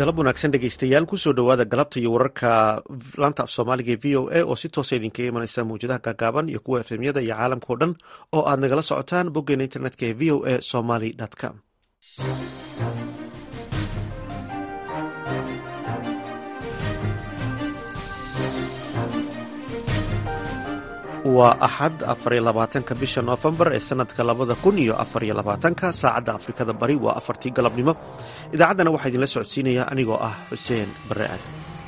galab wanaagsan dhegeystayaal kusoo dhowaada galabta iyo wararka laanta af soomaaliga ee v o a oo si toosa idinkaga imanaysa mawjadaha gaagaaban iyo kuwa efemyada iyo caalamka o dhan oo aad nagala socotaan boggeena internetka ee v o a somaly com waa axad afariyo labaatanka bisha noofembar ee sanadka labada kun iyo afariyo labaatanka saacadda afrikada bari waa afartii galabnimo idaacaddana waxaa idinla socodsiinaya anigoo ah xuseen barre aad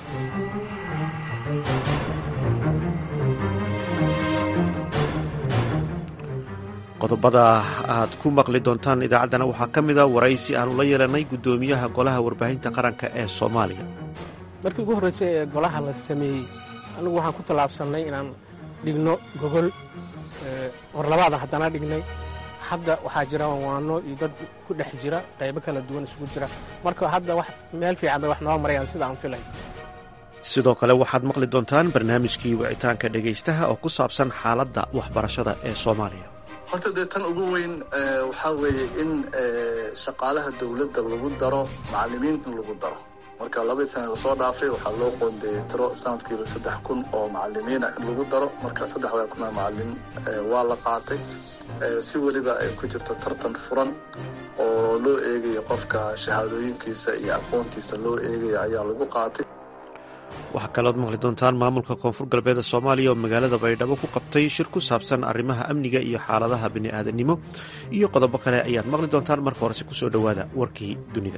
qodobada aad ku maqli doontaan idaacaddana waxaa ka mida waraysi aanu la yeelanay guddoomiyaha golaha warbaahinta qaranka ee soomaaliya markii ugu horreysay ee golaha la sameeyey anigu waxaan ku tallaabsannay inaan dhigno gogol warlabaadan haddana dhignay hadda waxaa jira waano iyo dad ku dhex jira qaybo kala duwan isugu jira marka hadda meel fiican bay wax noo marayaan sida aan filay sidoo kale waxaad maqli doontaan barnaamijkii wicitaanka dhegaystaha oo ku saabsan xaaladda waxbarashada ee soomaaliya horta dee tan ugu weyn waxaa weeye in shaqaalaha dowladda lagu daro macallimiin in lagu daro marka labadii sana lasoo dhaafay waxaa loo qoondeeyey tiro sanadkiiba saddex kun oo macalimiina in lagu daro marka saddexdaa kun oo macalin waa la qaatay si weliba ay ku jirto tartan furan oo loo eegayo qofka shahaadooyinkiisa iyo aqoontiisa loo eegaya ayaa lagu qaatay waxaa kalood maqli doontaan maamulka koonfur galbeed ee soomaaliya oo magaalada baydhabo ku qabtay shir ku saabsan arrimaha amniga iyo xaaladaha bini'aadanimo iyo qodobo kale ayaad maqli doontaan marka horese kusoo dhowaada warkii dunida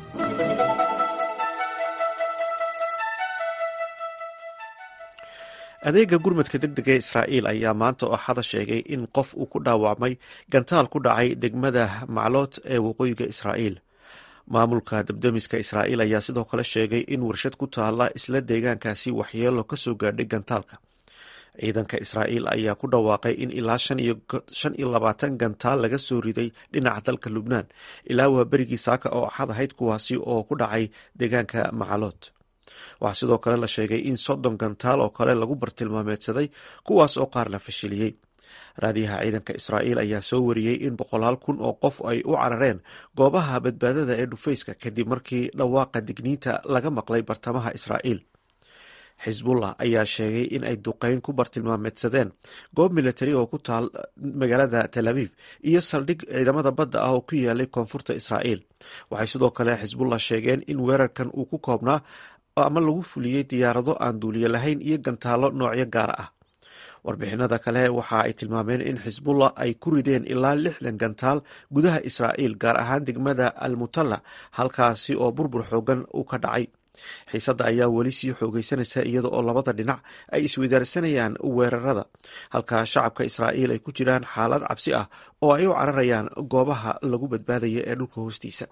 adeega gurmadka deg dega ee israa'iil ayaa maanta oo axada sheegay in qof uu ku dhaawacmay gantaal ku dhacay degmada maclood ee waqooyiga israa'iil maamulka dabdamiska israa'iil ayaa sidoo kale sheegay in warshad ku taalla isla deegaankaasi waxyeelo ka soo gaadhay gantaalka ciidanka israa'iil ayaa ku dhawaaqay in ilaa shan iyo labaatan gantaal laga soo riday dhinaca dalka lubnaan ilaa waa berigii saaka oo axad ahayd kuwaasi oo ku dhacay deegaanka macalood waxaa sidoo kale la sheegay in soddon gantaal oo kale lagu bartilmaameedsaday kuwaas oo qaar la fashiliyey raadiyaha ciidanka israa'iil ayaa soo wariyey in boqolaal kun oo qof ay u carareen goobaha badbaadada ee dhufayska kadib markii dhawaaqa digniinta laga maqlay bartamaha israa'iil xisbullah ayaa sheegay in ay duqeyn ku bartilmaameedsadeen goob militari oo ku taal magaalada tel aviv iyo saldhig ciidamada badda ah oo ku yaalay koonfurta israa'iil waxay sidoo kale xisbullah sheegeen in weerarkan uu ku koobnaa ama lagu fuliyey diyaarado aan duuliyo lahayn iyo gantaallo noocyo gaara ah warbixinada kale waxa ay tilmaameen in xisbullah ay ku rideen ilaa lixdan gantaal gudaha israa'iil gaar ahaan degmada almutalla halkaasi oo burbur xoogan uu ka dhacay xiisadda ayaa weli sii xoogeysanaysa iyada oo labada dhinac ay isweydaarsanayaan weerarada halka shacabka israa'iil ay ku jiraan xaalad cabsi ah oo ay u cararayaan goobaha lagu badbaadaya ee dhulka hoostiisa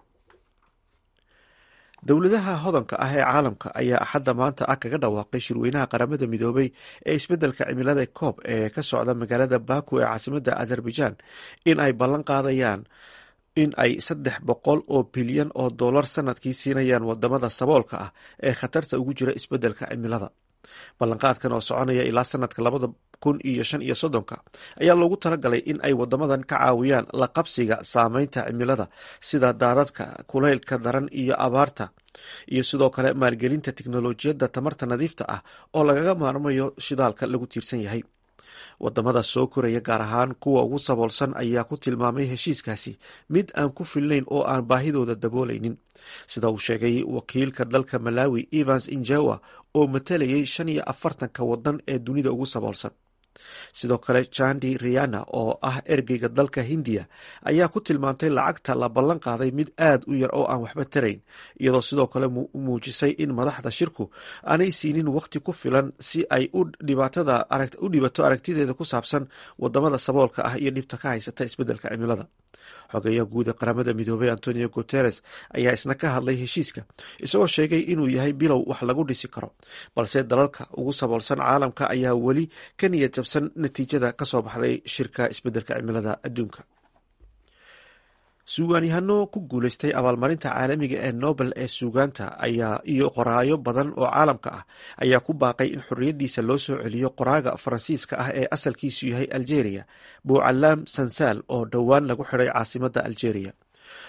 dowladaha hodanka ah ee caalamka ayaa axadda maanta ah kaga dhawaaqay shirweynaha qaramada midoobay ee isbeddelka cimilada koob ee ka socda magaalada baku ee caasimadda azerbaijan in ay ballan qaadayaan in ay saddex boqol oo bilyan oo dollar sanadkii siinayaan wadamada saboolka ah ee khatarta ugu jira isbeddelka cimilada ballanqaadkan oo soconaya ilaa sanadka labada kun iyo shan iyo soddonka ayaa loogu talagalay in ay wadamadan ka caawiyaan la qabsiga saameynta cimilada sida daadadka kulaylka daran iyo abaarta iyo sidoo kale maalgelinta tiknolojiyadda tamarta nadiifta ah oo lagaga maarmayo shidaalka lagu tiirsan yahay wadamada soo koraya gaar ahaan kuwa ugu saboolsan ayaa ku tilmaamay heshiiskaasi mid aan ku filnayn oo aan baahidooda daboolaynin sida uu sheegay wakiilka dalka malawi evans injawa oo matalayay shan iyo afartanka wadan ee dunida ugu saboolsan sidoo kale jandi riana oo ah ergeyga dalka hindiya ayaa ku tilmaantay lacagta la ballan qaaday mid aad u yar oo aan waxba tarayn iyadoo sidoo kale muujisay in madaxda shirku aanay siinin waqti ku filan si ay u dhibato aragtideeda ku saabsan wadamada saboolka ah iyo dhibta ka haysata isbeddelka cimilada xogeeyaha guud ee qaramada midoobey antonio guteres ayaa isna ka hadlay heshiiska isagoo sheegay inuu yahay bilow wax lagu dhisi karo balse dalalka ugu saboolsan caalamka ayaa weli ka niyad jabsan natiijada kasoo baxday shirka isbeddelka cimilada adduunka suugaanyahano ku guuleystay abaalmarinta caalamiga ee nobel ee suugaanta ayaa iyo qoraayo badan oo caalamka ah ayaa ku baaqay in xorriyaddiisa loo soo celiyo qoraaga faransiiska ah ee asalkiisu yahay algeria buucalaam sansaal oo dhowaan lagu xidhay caasimadda algeria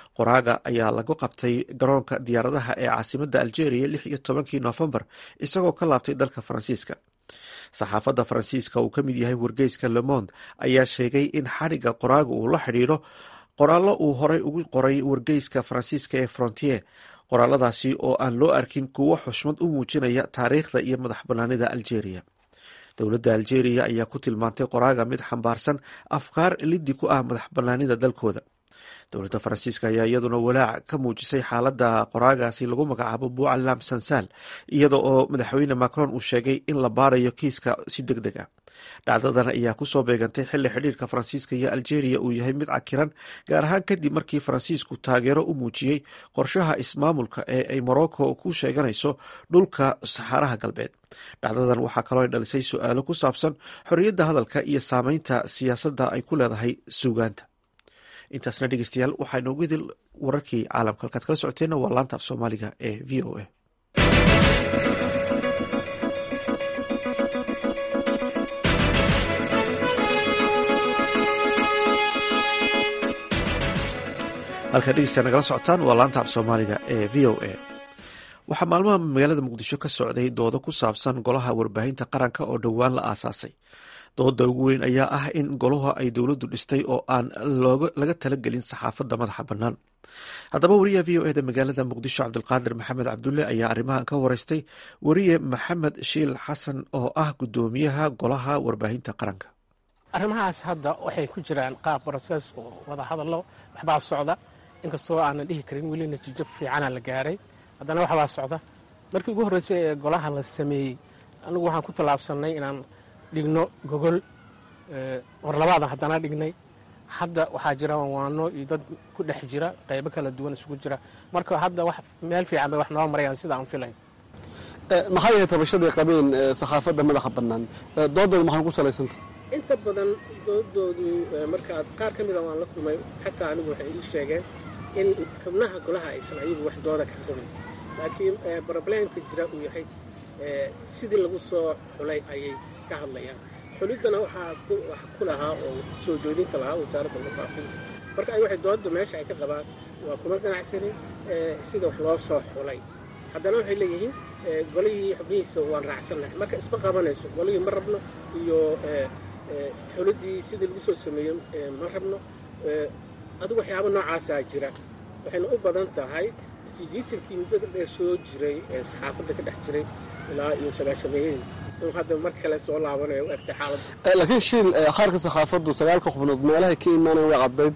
qoraaga ayaa lagu qabtay garoonka diyaaradaha ee caasimadda algeria lix iyo tobankii noofembar isagoo ka laabtay dalka faransiiska saxaafadda faransiiska uu ka mid yahay wargeyska lemond ayaa sheegay in xadhigga qoraaga uu la xidhiidho qoraallo uu horey ugu qoray wargeyska faransiiska ee frontier qoraaladaasi oo aan loo arkin kuwo xushmad u muujinaya taariikhda iyo madax bannaanida algeria dowladda algeria ayaa ku tilmaantay qoraaga mid xambaarsan afkaar liddi ku ah madax bannaanida dalkooda dowladda faransiiska ayaa iyaduna walaac ka muujisay xaaladda qoraagaasi lagu magacaabo buucalam sansaal iyada oo madaxweyne macron uu sheegay in la baarayo kiiska si deg deg ah dhacdadan ayaa kusoo beegantay xilli xidhiirka faransiiska iyo algeria uu yahay mid cakiran gaar ahaan kadib markii faransiisku taageero u muujiyey qorshaha ismaamulka ee ay morocco ku sheeganayso dhulka saxaaraha galbeed dhacdadan waxaa kaloo ay dhalisay su-aalo ku saabsan xorriyadda hadalka iyo saameynta siyaasadda ay ku leedahay suugaanta intaasna dhegeystayaal waxaa inoogu idil wararkii caalamka halkaad kala socoteenna waa laanta af soomaaliga ee v o a halkaad dhegeystayaa nagala socotaan waa laanta af soomaaliga ee v o a waxaa maalmaha magaalada muqdisho ka socday doodo ku saabsan golaha warbaahinta qaranka oo dhowaan la aasaasay dooda ugu weyn ayaa ah in golaha ay dowladdu dhistay oo aan laga talagelin saxaafadda madaxa bannaan haddaba wariyaha v o eda magaalada muqdisho cabdulqaadir maxamed cabdulle ayaa arrimahan ka wareystay wariye maxamed shiil xasan oo ah guddoomiyaha golaha warbaahinta qaranka arrimahaas hadda waxay ku jiraan qaab brosees oo wada hadallo waxbaa socda inkastoo aanan dhihi karin weli natiijo fiicana la gaaray haddana waxbaa socda markii ugu horreysay ee golaha la sameeyey anigu waxaan ku tallaabsannay inaan dhigno gogol war labaadan haddana dhignay hadda waxaa jira waano iyo dad ku dhex jira qaybo kala duwan isugu jira marka hadda wax meel fiican bay wax noo marayaan sida aan filayn maxay yahay tabashadii qabeen saxaafadda madaxa bannaan doodooda maxay ku salaysanta inta badan doodoodu markaad qaar ka mida waan la kulmay xataa anigu waxay ii sheegeen in xubnaha golaha aysan ayagu wax dooda ka qabin laakiin broblemka jira uu yahay sidii lagu soo xulay ayay ka hadlayaan xuliddana waxaa ku lahaa oo soo joodinta lahaa wasaaradda warfaafinta marka ay waxay doodda meesha ay ka qabaan waa kuma ganacsanin sida wax loo soo xulay haddana waxay leeyihiin golihii xubnihiisa waan raacsannahay marka isma qabanayso golihii ma rabno iyo xuliddii sidii lagu soo sameeyey ma rabno adigu waxyaaba noocaasaa jira waxayna u badan tahay sijiitarkii muddada dheer soo jiray ee saxaafadda ka dhex jiray ilaa iyo sagaashameeyadii inuu hadda mar kale soo laabanayo u egtay xaaladda laakiin shiil qaarka saxaafaddu sagaalka xubnood meelahay ka imaanayan waa caddayd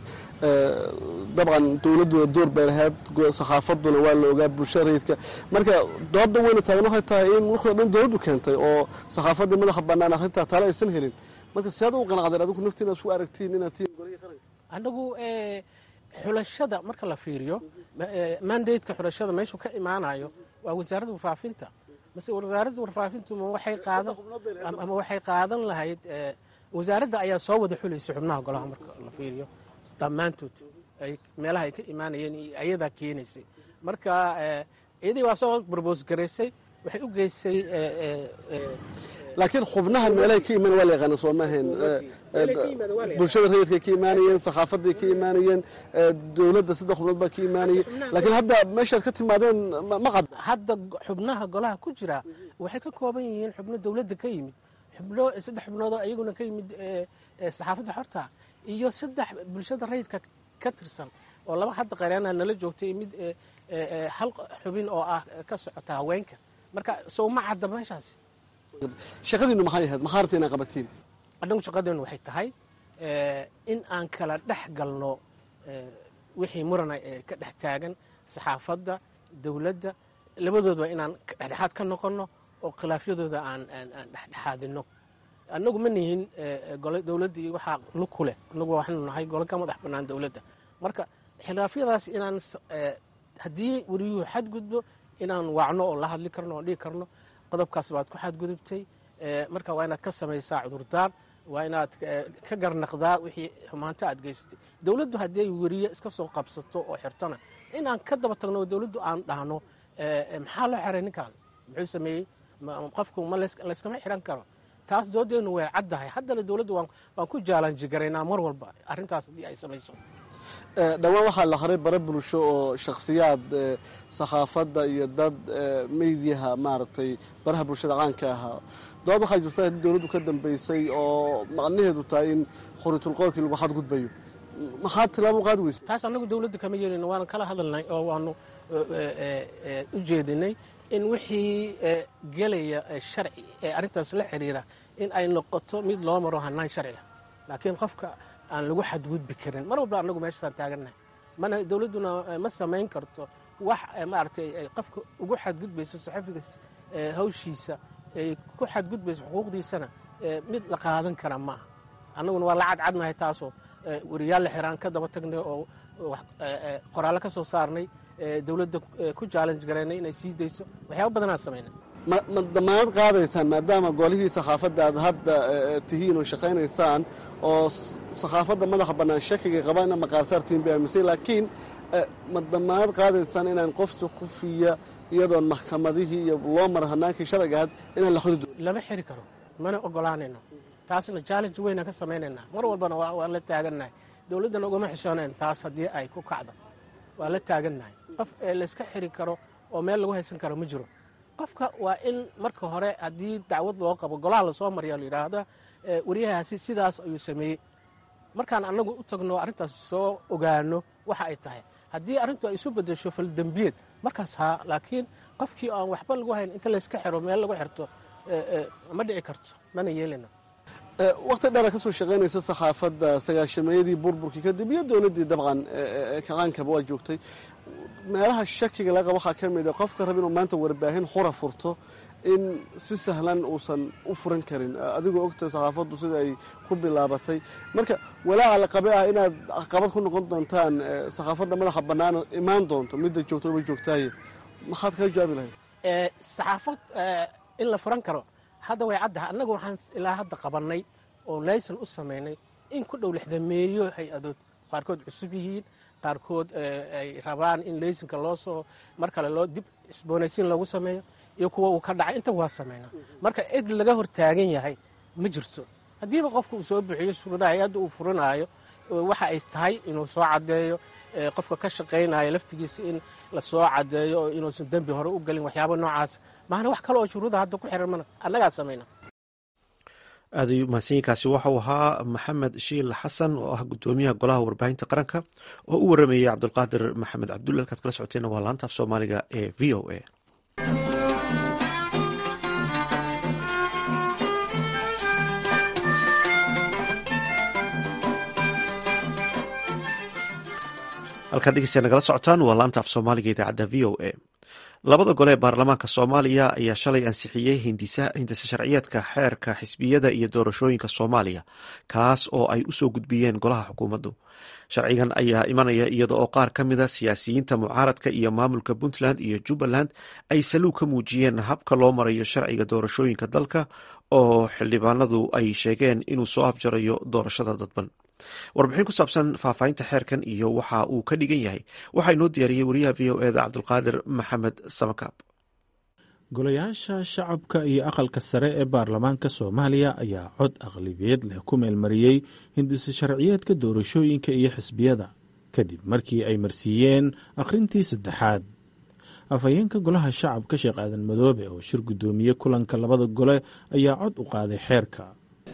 dabcan dowladduna door bay lahayd saxaafadduna waa la ogaa bulshada rayidka marka doodda weyna taagan waxay tahay in wixii o dhan dowladdu keentay oo saxaafaddii madaxa bannaan akhrintaa tale aysan helin marka siaad u qanacdeen adigu naftiina isku aragtiin inaad tihiin golihii qaranka anagu xulashada marka la fiiriyo mandateka xulashada meeshuu ka imaanayo waa wasaaradda warfaafinta mase wasaaradda warfaafintu ma waxay qaadan ama waxay qaadan lahayd wasaaradda ayaa soo wada xulaysa xubnaha golaha marka la fiiriyo dhammaantood ay meelaha ay ka imaanayeen iyo ayadaa keenaysay marka iyadii waa soo barboos garaysay waxay u geysay laakiin xubnaha meelahay ka imaan waa la yaqaana soo maahayn bulshada rayidkay ka imaanayeen saxaafaday ka imaanayeen dowladda saddex xubnood baa ka imaanayay laakiin hadda meeshaad ka timaadeen ma qad hadda xubnaha golaha ku jira waxay ka kooban yihiin xubno dowladda ka yimid xubno saddex xubnoodoo iyaguna ka yimid saxaafadda xorta iyo saddex bulshada rayidka ka tirsan oo laba hadda qareena nala joogtay mid hal xubin oo ah ka socota haweenka marka sow ma cadda meeshaasi shaqadiinu maxay ahayd maxaa rabta inaa qabatiin annagu shaqadeenu waxay tahay in aan kala dhex galno wixii murana ee ka dhex taagan saxaafadda dowladda labadoodba inaan dhexdhexaad ka noqonno oo khilaafyadooda aan dhexdhexaadino annagu ma nihin dowladdii waxaa lug ku leh annagu waxaanu nahay golo ka madax bannaan dowladda marka khilaafyadaas inaan haddii weriyuhu xadgudbo inaan wacno oo la hadli karno oon dhigi karno qodobkaas baad ku xadgudubtay marka waa inaad ka samaysaa cudurdaar waa inaad ka garnaqdaa wixii xumaanta aad geysatay dowladdu haddii ay weriye iska soo qabsato oo xirtona inaan ka daba tagno oo dowladdu aan dhahno maxaa loo xiray ninkan muxuu sameeyey qofku ma layskama xiran karo taas doodeenu way caddahay haddana dowladdu waan ku jaalanjigaraynaa mar walba arrintaas haddii ay samayso dhowaan waxaa la haray bare bulsho oo shakhsiyaad sakhaafadda iyo dad meydiyaha maaragtay baraha bulshada caanka ahaa dood waxaa jirta haddii dowladdu ka dambaysay oo macnaheedu tahay in khoriitulqoolkii lagu xadgudbayo maxaad tilaabo qaadi weysa taas annagu dowladda kama yeelino waanu kala hadalnay oo waanu u jeedinay in wixii gelaya sharci ee arrintaas la xiriira in ay noqoto mid loo maro hanaan sharciga laakiin qofka aan lagu xadgudbi karin mar walba annagu meeshaasaan taagannahay mana dowladduna ma samayn karto wax maaragtay ay qofka ugu xadgudbayso saxafiga hawshiisa ay ku xadgudbayso xuquuqdiisana mid la qaadan kara ma aha annaguna waa la cadcadnahay taasoo wariyaal la xiraan ka daba tagnay oo qoraallo ka soo saarnay dowladda ku jaalanj garaynay inay sii dayso waxyaaba badanaad samaynay ma ma damaanad qaadaysaan maadaama golihii sakhaafadda aad hadda tihiin oo shaqaynaysaan oo sakhaafadda madaxa bannaan shakiga qabaan ina maqaarsaartiin bay aaminsan laakiin ma damaanad qaadaysaan inaan qofsi khufiya iyadoon maxkamadihii iyo loo mara hanaankii sharciga ahayd inaan la xudi lama xiri karo mana ogolaanayno taasna challenge weynaan ka samaynaynaa mar walbana waan la taagannahay dowladdana ugama xishoonayn taas haddii ay ku kacdo waa la taagannahay qof layska xiri karo oo meel lagu haysan karo ma jiro qofka waa in marka hore haddii dacwad loo qabo golaha lasoo mariya la yidhaahda waryahaasi sidaas ayuu sameeyey markaan annagu u tagno arrintaas soo ogaano waxa ay tahay haddii arrintu ay isu bedesho faldembiyeed markaas haa laakiin qofkii aan waxba lagu hayn inta layska xiro meel lagu xirto ma dhici karto mana yeelina wakti dheera ka soo shaqaynaysa sakhaafadda sagaashameeyadii burburkii kadib iyo dowladdii dabcan kacaankaba waa joogtay meelaha shakiga laga qaba waxaa ka mid a qofka raba inuu maanta warbaahin xura furto in si sahlan uusan u furan karin adigoo ogtahay sakhaafaddu sida ay ku bilaabatay marka walaaca la qabe ah inaad caqabad ku noqon doontaan sakhaafadda madaxa bannaan imaan doonto midda joogto ma joogtaaye maxaad kaga jawaabi lahayd saxaafad in la furan karo hadda way caddaha annagu waxaan ilaa hadda qabannay oo laysan u samaynay in ku dhow lixdameeyo hay-adood qaarkood cusub yihiin qaarkood ay rabaan in laysanka loo soo mar kale loo dib cusboonaysiin loogu sameeyo iyo kuwa uu ka dhacay inta waa samayna marka cid laga hor taagan yahay ma jirto haddiiba qofka uu soo bixiyo shuruudaha hay-adda uu furanaayo waxa ay tahay inuu soo caddeeyo qofka ka shaqaynayo laftigiisa in la soo caddeeyo oo inuusan dembi hore u gelin waxyaaba noocaas maana wax kale oo shuruuda hadda ku xiran mana annagaa samayna aad ayuu mahadsanyiinkaasi waxau ahaa maxamed shiil xasan oo ah guddoomiyaha golaha warbaahinta qaranka oo u waramayay cabdulqaadir maxamed cabdulle halkaad kala socoteena waa laanta af soomaaliga ee v o a halkaad dhegeystayaa nagala socotaan waa laanta af soomaaliga idaacadda v o a labada gole ee baarlamaanka soomaaliya ayaa shalay ansixiyey hindisa sharciyeedka xeerka xisbiyada iyo doorashooyinka soomaaliya kaas oo ay usoo gudbiyeen golaha xukuumaddu sharcigan ayaa imanaya iyada oo qaar ka mida siyaasiyiinta mucaaradka iyo maamulka puntland iyo jubbaland ay saluug ka muujiyeen habka loo marayo sharciga doorashooyinka dalka oo xildhibaanadu ay sheegeen inuu soo afjarayo doorashada dadban warbixin ku saabsan faahfaahinta xeerkan iyo waxa uu ka dhigan yahay waxaa inoo diyaariyey wariyaha v o eda cabdulqaadir maxamed samakaab golayaasha shacabka iyo aqalka sare ee baarlamaanka soomaaliya ayaa cod aqlabiyad leh ku meelmariyey hindisa sharciyeedka doorashooyinka iyo xisbiyada kadib markii ay marsiiyeen akhrintii saddexaad afhayeenka golaha shacabka sheekh aadan madoobe oo shir guddoomiye kulanka labada gole ayaa cod u qaaday xeerka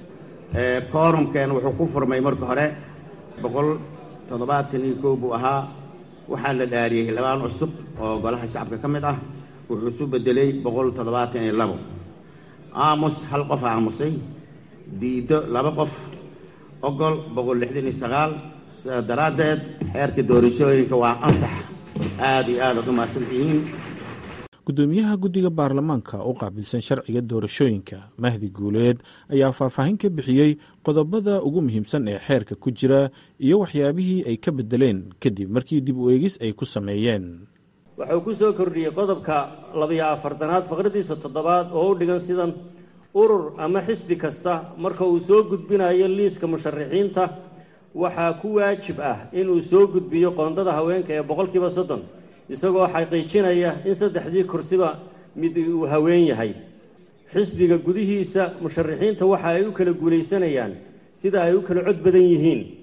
koorumkeen wuxuu ku furmay marka hore boqol toddobaatan iyo kow buu ahaa waxaa la dhaariyey xildhibaan cusub oo golaha shacabka ka mid ah wuxuu isu bedelay boqol toddobaatan iyo labo aamus hal qof aamusay diiddo laba qof ogol boqol lixdan iyo sagaal sidaas daraaddeed xeerka doorashooyinka waa ansax aad iyo aad aad u mahadsan tihiin gudoomiyaha guddiga baarlamaanka u qaabilsan sharciga doorashooyinka mahdi guuleed ayaa faahfaahin ka bixiyey qodobada ugu muhiimsan ee xeerka ku jira iyo waxyaabihii ay ka bedeleen kadib markii dib u eegis ay ku sameeyeen wuxuu ku soo kordhiyey qodobka labiyo afartanaad faqradiisa toddobaad oo u dhigan sidan urur ama xisbi kasta marka uu soo gudbinayo liiska musharaxiinta waxaa ku waajib ah inuu soo gudbiyo qoondada haweenka ee boqolkiiba soddon isagoo xaqiijinaya in saddexdii kursiba mid uu haween yahay xisbiga gudihiisa musharaxiinta waxa ay u kala guulaysanayaan sida ay u kala cod badan yihiin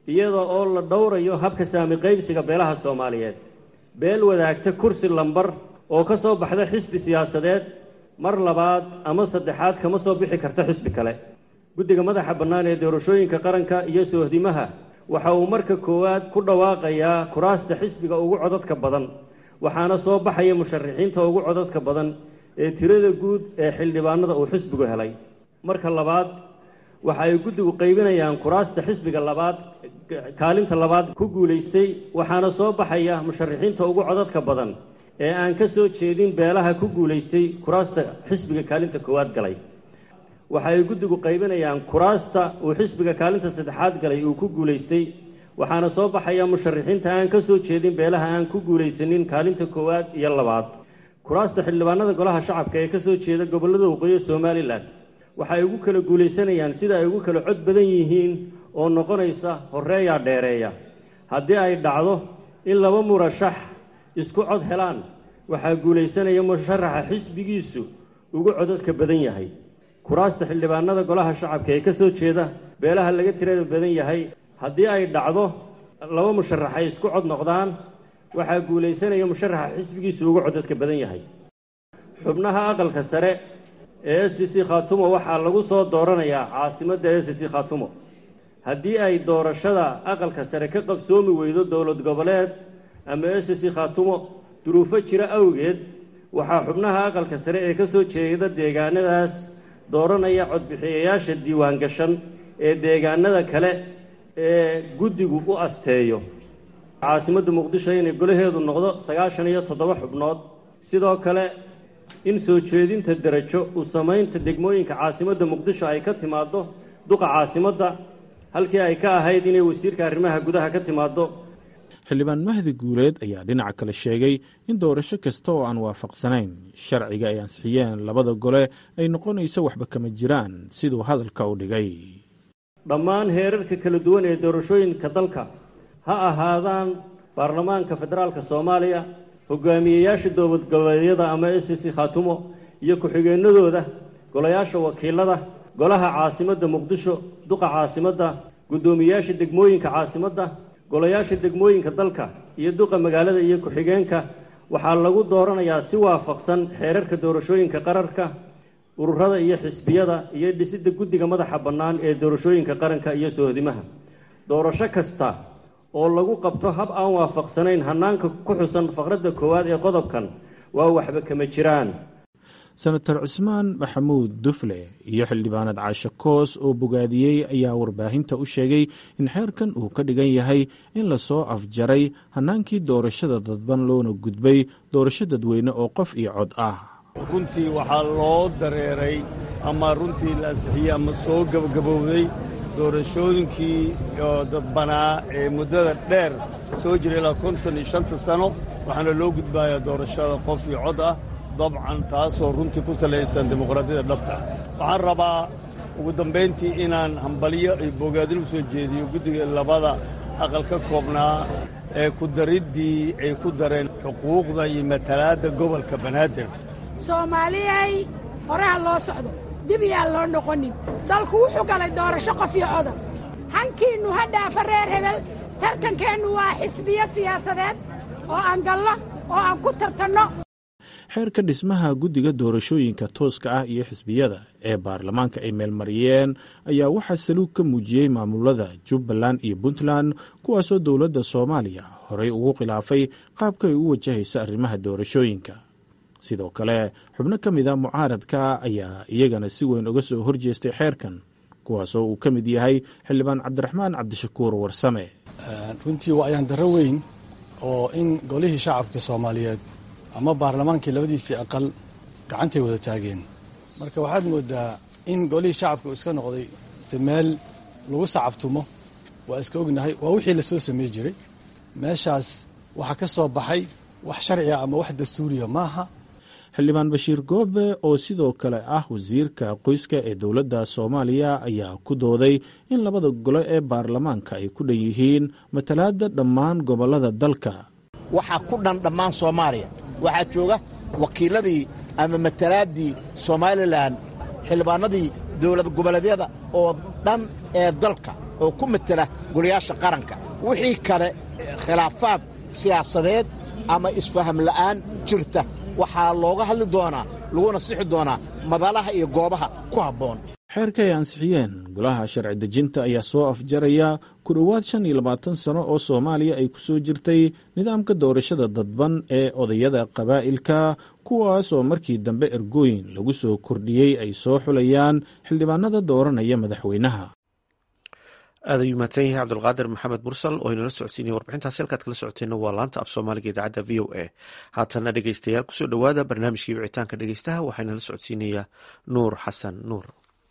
iyada oo la dhowrayo habka saami qaybsiga beelaha soomaaliyeed beel wadaagta kursi lambar oo ka soo baxda xisbi siyaasadeed mar labaad ama saddexaad kama soo bixi karta xisbi kale guddiga madaxa bannaan ee doorashooyinka qaranka iyo soohdimaha waxa uu marka koowaad ku dhawaaqayaa kuraasta xisbiga ugu codadka badan waxaana soo baxaya musharaxiinta ugu codadka badan ee tirada guud ee xildhibaanada uu xisbigu helay marka labaad waxa ay guddigu qaybinayaan kuraasta xisbiga labaad kaalinta labaad ku guulaystay waxaana soo baxaya musharaxiinta ugu codadka badan ee aan ka soo jeedin beelaha ku guulaystay kuraasta xisbiga kaalinta koowaad galay waxa ay guddigu qaybinayaan kuraasta uu xisbiga kaalinta saddexaad galay uu ku guulaystay waxaana soo baxaya musharaxiinta aan ka soo jeedin beelaha aan ku guulaysanin kaalinta koowaad iyo labaad kuraasta xildhibaanada golaha shacabka ee ka soo jeeda gobollada waqooyi somalilan waxa ay ugu kala guulaysanayaan sida ay ugu kala cod badan yihiin oo noqonaysa horreeyaa dheereeya haddii ay dhacdo in laba murashax isku cod helaan waxaa guulaysanaya musharaxa xisbigiisu ugu codadka badan yahay kuraasta xildhibaanada golaha shacabka ee ka soo jeeda beelaha laga tirada badan yahay haddii ay dhacdo laba musharax ay isku cod noqdaan waxaa guulaysanaya musharaxa xisbigiisu ugu codadka badan yahay xubnaha aqalka sare ee s c khatumo waxaa lagu soo dooranayaa caasimadda s c khatumo haddii ay doorashada aqalka sare ka qabsoomi weydo dowlad goboleed ama s c khatumo duruufo jira awgeed waxaa xubnaha aqalka sare ee ka soo jeeda deegaanadaas dooranaya codbixiyayaasha diiwaan gashan ee deegaanada kale ee guddigu u asteeyo caasimadda muqdisho inay golaheedu noqdo sagaashan iyo toddoba xubnood sidoo kale in soo jeedinta derajo u samaynta degmooyinka caasimadda muqdisho ay ka timaaddo duqa caasimadda halkii ay ka ahayd inay wasiirka arrimaha gudaha ka timaaddo xildhibaan mahdi guuleed ayaa dhinaca kale sheegay in doorasho kasta oo aan waafaqsanayn sharciga ay ansixiyeen labada gole ay noqonayso waxba kama jiraan siduu hadalka u dhigay dhammaan heerarka kala duwan ee doorashooyinka dalka ha ahaadaan baarlamaanka federaalka soomaaliya hogaamiyeyaasha dowlad goboleedyada ama s c khatumo iyo ku-xigeenadooda golayaasha wakiilada golaha caasimadda muqdisho duqa caasimadda guddoomiyayaasha degmooyinka caasimadda golayaasha degmooyinka dalka iyo duqa magaalada iyo ku-xigeenka waxaa lagu dooranayaa si waafaqsan xeerarka doorashooyinka qararka ururada iyo xisbiyada iyo dhisidda guddiga madaxa bannaan ee doorashooyinka qaranka iyo soohdimaha doorasho kasta oo lagu qabto hab aan waafaqsanayn hannaanka ku xusan faqradda koowaad ee qodobkan waa waxba kama jiraan senator cismaan maxamuud dufle iyo xildhibaanad caashe koos oo bogaadiyey ayaa warbaahinta u sheegay in xeerkan uu ka dhigan yahay in lasoo afjaray hannaankii doorashada dadban loona gudbay doorasho dadweyne oo qof iyo cod ah runtii waxaa loo dareeray ama runtii la ansixiyey ama soo gabagabowday doorashooyinkii dadbanaa ee muddada dheer soo jira ilaa konton iyo shanta sano waxaana loo gudbayaa doorashada qof iyo cod ah dabcan taasoo runtii ku salaysan dimuqraadiyadda dhabta waxaan rabaa ugu dambayntii inaan hambalyo iyo bogaadin u soo jeediyo guddiga labada aqal ka koobnaa ee ku dariddii ay ku dareen xuquuqda iyo matalaadda gobolka banaadir soomaaliyay horeha loo socdo dib yaan loo noqonin dalku wuxuu galay doorasho qof iyo codan hankiinnu ha dhaafa reer hebel tartankeennu waa xisbiyo siyaasadeed oo aan galno oo aan ku tartanno xeerka dhismaha guddiga doorashooyinka tooska ah iyo xisbiyada ee baarlamaanka ay meelmariyeen ayaa waxaa saluug ka muujiyey maamulada jubbaland iyo puntland kuwaasoo dowladda soomaaliya horey ugu khilaafay qaabka ay u wajahayso arrimaha doorashooyinka sidoo kale xubno ka mid a mucaaradka ayaa iyagana si weyn uga soo horjeestay xeerkan kuwaasoo uu ka mid yahay xildhibaan cabdiraxmaan cabdishakuur warsame runtii waa ayaan darro weyn oo in golihii shacabka soomaaliyeed ama baarlamaankii labadiisii aqal gacantay wada taageen marka waxaad moodaa in golihii shacabka uu iska noqday meel lagu sacabtumo waa iska ognahay waa wixii lasoo samey jiray meeshaas waxaa ka soo baxay wax sharciga ama wax dastuuriya maaha xildhibaan bashiir goobe oo sidoo kale ah wasiirka qoyska ee dowladda soomaaliya ayaa ku dooday in labada gole ee baarlamaanka ay ku dhan yihiin matalaadda dhammaan gobollada dalka waxaa ku dhan dhammaan soomaaliya waxaa jooga wakiiladii ama matalaaddii somalilan xildhibaanadii dowlad goboleedyada oo dhan ee dalka oo ku matela golayaasha qaranka wixii kale khilaafaad siyaasadeed ama isfaham la'aan jirta waxaa looga hadli doonaa laguna sixi doonaa madalaha iyo goobaha ku habboon xeerka ay ansixiyeen golaha sharci dejinta ayaa soo afjaraya ku dhowaad shan iyo labaatan sano oo soomaaliya ay ku soo jirtay nidaamka doorashada dadban ee odayada qabaa'ilka kuwaas oo markii dambe ergooyin lagu soo kordhiyey ay soo xulayaan xildhibaanada dooranaya madaxweynaha aad ayuu mahadsan yahay cabdulqaadir maxamed mursal oo inala socodsiinaya warbixintaasi halkaad kala socoteenna waa laanta af soomaaliga idaacadda v o a haatana dhegeystayaal kusoo dhowaada barnaamijkii wicitaanka dhegeystaha waxaa inala socodsiinayaa nuur xasan nuur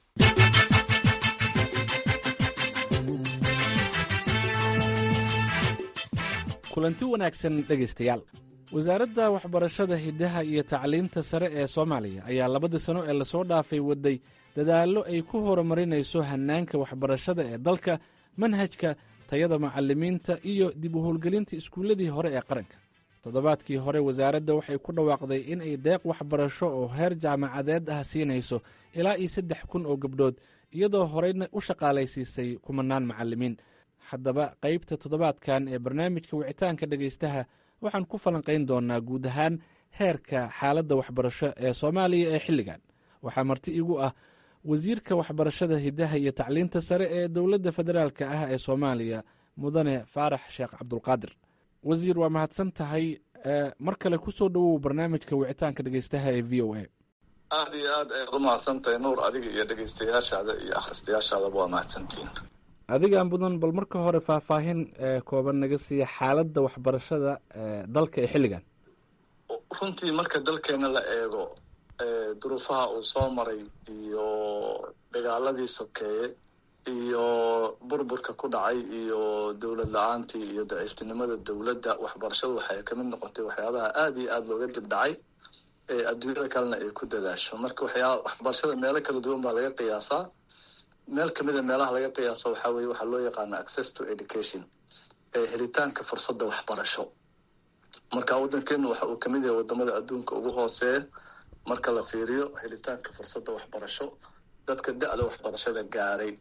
kulanti wanaagsan dhegaystayaal wasaaradda waxbarashada hiddaha iyo tacliinta sare ee soomaaliya ayaa labadii sano ee lasoo dhaafay waday dadaallo ay ku horumarinayso hannaanka waxbarashada ee dalka manhajka tayada macallimiinta iyo dib u howlgelinta iskuulladii hore ee qaranka toddobaadkii hore wasaaradda waxay ku dhawaaqday in ay deeq waxbarasho oo heer jaamacadeed ah siinayso ilaa iyo saddex kun oo gabdhood iyadoo horeyna u shaqaalaysiisay kumanaan macallimiin haddaba qaybta toddobaadkan ee barnaamijka wicitaanka dhegaystaha waxaan ku falanqayn doonaa guud ahaan heerka xaaladda waxbarasho ee soomaaliya ee xilligan waxaa marti igu ah wasiirka waxbarashada hiddaha iyo tacliinta sare ee dowladda federaalka ah ee soomaaliya mudane faarax sheekh cabdulqaadir wasiir waa mahadsan tahay mar kale kusoo dhowow barnaamijka wicitaanka dhegaystaha ee v o a aada iyo aad ayaad u mahadsantahay nuur adiga iyo dhegaystayaashaada iyo akhristayaashaadaba waa mahadsantihiin adigaan mudan bal marka hore faahfaahin kooban naga siiya xaaladda waxbarashada dalka ee xilligan runtii marka dalkeena la eego duruufaha uu soo maray iyo dagaaladii sokeeye iyo burburka ku dhacay iyo dowlad la-aantii iyo daciiftinimada dowladda waxbarashadu waxay kamid noqotay waxyaabaha aada iyo aada looga dib dhacay ee adduunyada kalena ay ku dadaasho marka waxyaa waxbarashada meelo kala duwan baa laga qiyaasaa meel kamid a meelaha laga qiyaaso waxaa weye waxaa loo yaqaana access to education ee helitaanka fursadda waxbarasho marka waddankeenu waxa uu kamid yahay wadamada adduunka ugu hooseeya marka la fiiriyo helitaanka fursadda waxbarasho dadka da-da waxbarashada gaaray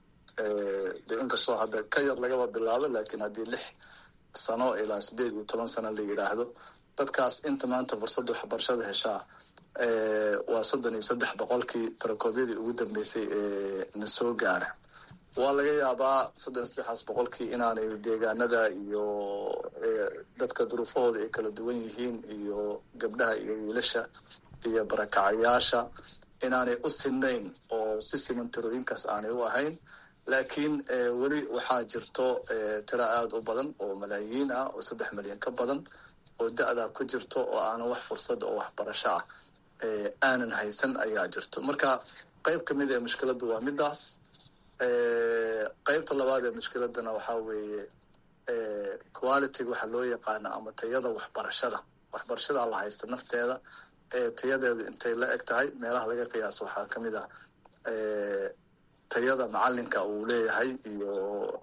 de inkastoo hadda ka yar lagaba bilaabo laakiin haddii lix sano ilaa sideed iyo toban sano la yidhaahdo dadkaas inta maanta fursadda waxbarashada heshaa waa soddon iyo saddex boqolkii tarakoobyadii ugu dambeysay ee na soo gaara waa laga yaabaa soddon iyo saddexaas boqolkii inaanay deegaanada iyo dadka duruufahooda ay kala duwan yihiin iyo gabdhaha iyo wiilasha iyo barakacayaasha inaanay u sinayn oo si siman tirooyinkaas aanay u ahayn laakiin weli waxaa jirto tiro aada u badan oo malaayiin ah oo saddex milyan ka badan oo da-daa ku jirto oo aanan wax fursada oo waxbarasho ah aanan haysan ayaa jirto marka qeyb kamid ee mushkiladda waa midaas qeybta labaad ee mushkiladana waxaa weeye quality waxa loo yaqaana ama tayada waxbarashada waxbarashada la haysta nafteeda tayadeedu intay la eg tahay meelaha laga qiyaaso waxaa kamid ah tayada macalinka uu leeyahay iyo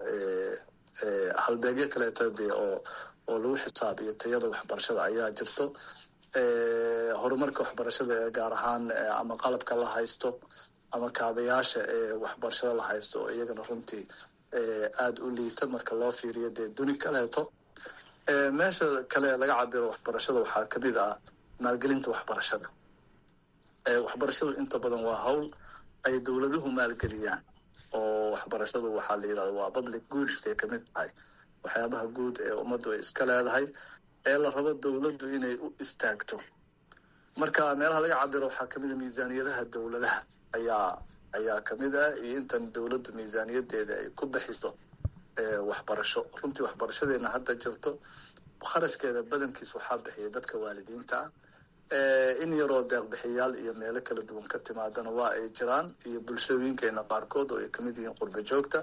halbeegyo kaleeta de oo oo lagu xisaabiyo tayada waxbarashada ayaa jirto horumarka waxbarashada ee gaar ahaan ama qalabka la haysto ama kaabayaasha ee waxbarashada la haysto oo iyagana runtii aada u liita marka loo fiiriyo dee duni kaleeto meesha kale laga cabiro waxbarashada waxaa kamid ah maalgelinta waxbarashada waxbarashadu inta badan waa hawl ay dowladuhu maalgeliyaan oo waxbarashadu waxaa la yidhahda waa public goods ay kamid tahay waxyaabaha guud ee ummaddu ay iska leedahay ee la rabo dowladdu inay u istaagto marka meelaha laga cabiro waxaa kamid a miisaaniyadaha dowladaha ayaa ayaa kamid ah iyo intan dowladdu miisaaniyadeeda ay ku bixiso waxbarasho runtii waxbarashadeena hadda jirto kharashkeeda badankiis waxaa bixiya dadka waalidiinta ah in yaroo deeqbixiyaal iyo meelo kala duwan ka timaadana waa ay jiraan iyo bulshooyinkeena qaarkood oo ay kamid yihiin qurba joogta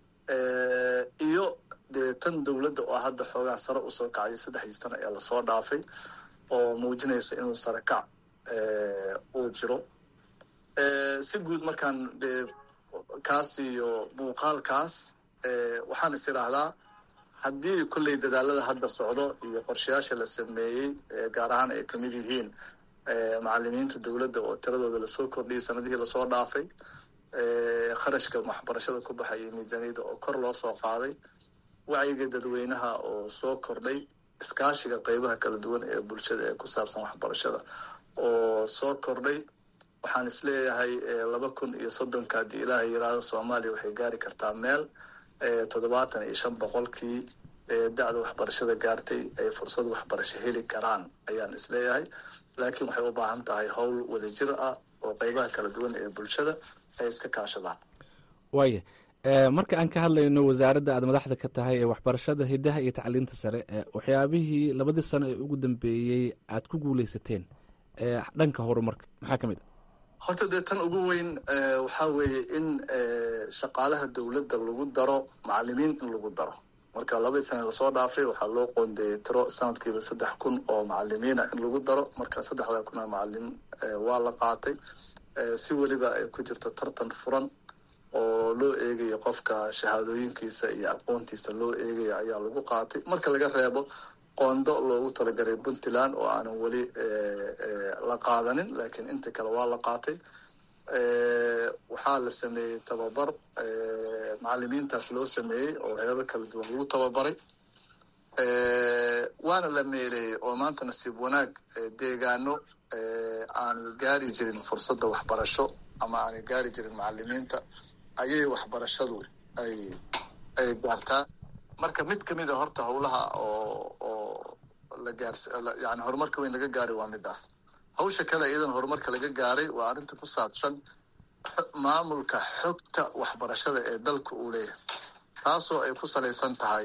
iyo dee tan dowladda oo hadda xoogaa sare usoo kacday saddexdii sano ee lasoo dhaafay oo muujinaysa inuu sare kac uu jiro si guud markaan de kaas iyo muuqaalkaas waxaan is idhaahdaa haddii kolley dadaalada hadda socdo iyo qorshayaasha la sameeyey gaar ahaan ay kamid yihiin macalimiinta dowladda oo tiradooda lasoo kordhiyay sanadihii lasoo dhaafay kharashka waxbarashada ku baxaya miisaaniyadda oo kor loo soo qaaday wacyiga dadweynaha oo soo kordhay iskaashiga qeybaha kala duwan ee bulshada ee ku saabsan waxbarashada oo soo kordhay waxaan isleeyahay laba kun iyo soddonka haddii ilaahay yiraahdo soomaaliya waxay gaari kartaa meel toddobaatan iyo shan boqolkii da-da waxbarashada gaartay ay fursad waxbarasho heli karaan ayaan isleeyahay laakiin waxay u baahan tahay howl wadajir ah oo qeybaha kala duwan ee bulshada ay iska kaashadaan waaya marka aan ka hadlayno wasaaradda aad madaxda ka tahay ee waxbarashada hidaha iyo tacliinta sare waxyaabihii labadii sano ee ugu dambeeyey aad ku guuleysateen dhanka horumarka maxaa ka mid a horta dee tan ugu weyn waxaa weeye in shaqaalaha dowladda lagu daro macalimiin in lagu daro marka labadii sana lasoo dhaafay waxaa loo qoondeeyey tiro sanadkiiba saddex kun oo macalimiina in lagu daro marka saddexda kun oo macalin waa la qaatay si weliba ay ku jirto tartan furan oo loo eegayo qofka shahaadooyinkiisa iyo aqoontiisa loo eegayo ayaa lagu qaatay marka laga reebo qoondo loogu talagalay puntland oo aanan weli la qaadanin laakiin inta kale waa la qaatay waxaa la sameeyey tababar macalimiintaas loo sameeyey oo heerar kala duwan lagu tababaray waana la meeleeyey oo maanta nasiib wanaag deegaano aanu gaari jirin fursadda waxbarasho ama aanu gaari jirin macalimiinta ayay waxbarashadu ay ay gaartaa marka mid kamid a horta howlaha oo oo la gaars yani horumarka weyn laga gaaray waa midaas hawsha kale iyadan horumarka laga gaaray waa arrinta ku saabsan maamulka xogta waxbarashada ee dalka uu leeyahay taasoo ay ku salaysan tahay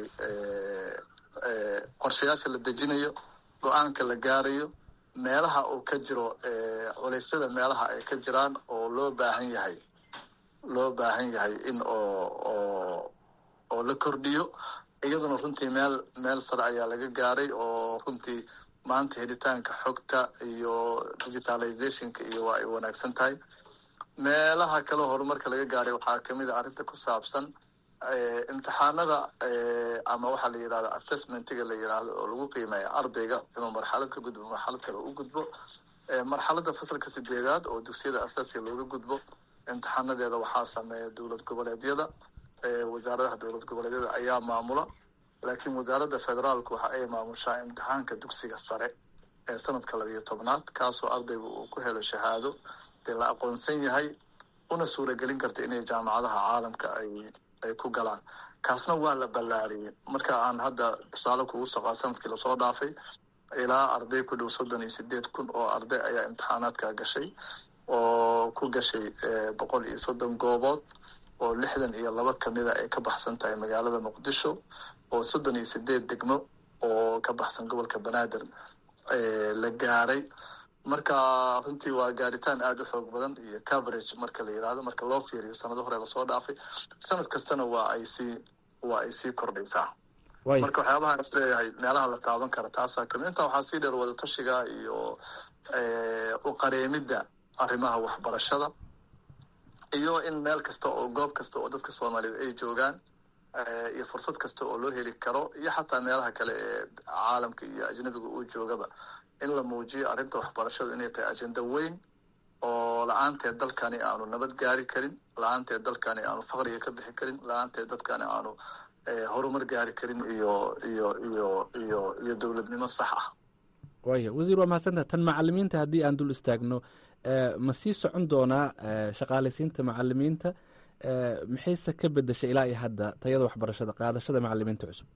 qorshayaasha la dejinayo go-aanka la gaarayo meelaha uu ka jiro culeysyada meelaha ay ka jiraan oo loo baahan yahay loo baahan yahay in oo oo oo la kordhiyo iyaduna runtii meel meel sare ayaa laga gaaray oo runtii maanta helitaanka xogta iyo digitalizationka iyo waa ay wanaagsan tahay meelaha kale horumarka laga gaaray waxaa kamid a arrinta ku saabsan imtixaanada ama waxaa la yirahda assessmentiga la yiraahdo oo lagu qiimeeya ardayga inuu marxalad ka gudbo marxalad kale u gudbo marxaladda fasalka sideedaad oo dugsiyada asaasiga looga gudbo imtixaanadeeda waxaa sameeya dowlad goboleedyada wasaaradaha dowlad goboleedyada ayaa maamula laakiin wasaaradda federaalku waxa ay maamushaa imtixaanka dugsiga sare ee sanadka labiyo tobnaad kaasoo ardaygu uu ku helo shahaado dee la aqoonsan yahay una suuragelin karta inay jaamacadaha caalamka ay ay ku galaan kaasna waa la ballaariyey marka aan hadda tusaale kugu soqaa sanadkii lasoo dhaafay ilaa arday ku dhow soddon iyo sideed kun oo arday ayaa imtixaanaadka gashay oo ku gashay boqol iyo soddon goobood oo lixdan iyo laba kamida ay ka baxsan tahay magaalada muqdisho oo soddon iyo sideed degmo oo ka baxsan gobolka banaadir la gaaray marka runtii waa gaaritaan aada u xoog badan iyo coverage marka la yirahdo marka loo fiiriyo sanado hore lasoo dhaafay sanad kastana waa ay sii waa ay sii kordhaysaa marka waxyaabahaan is leeyahay meelaha la taaban kara taasaa kamid intaa waxaa sii dheer wadatashiga iyo u qareemidda arrimaha waxbarashada iyo in meel kasta oo goob kasta oo dadka soomaaliyeed ay joogaan iyo fursad kasta oo loo heli karo iyo xataa meelaha kale ee caalamka iyo ajnabiga uu joogaba in la muujiyo arrinta waxbarashadu inay tahay ajenda weyn oo la-aanteed dalkani aanu nabad gaari karin la-aanteed dalkani aanu faqriga ka bixi karin la-aanteed dadkani aanu horumar gaari karin iyo iyo iyo iyo iyo dowladnimo sax ah waaya wasiir waa mahadsantaha tan macalimiinta haddii aan dul istaagno ma sii socon doonaa shaqaalaysiinta macalimiinta maxayse ka bedeshay ilaa iyo hadda tayada waxbarashada qaadashada macalimiinta cusub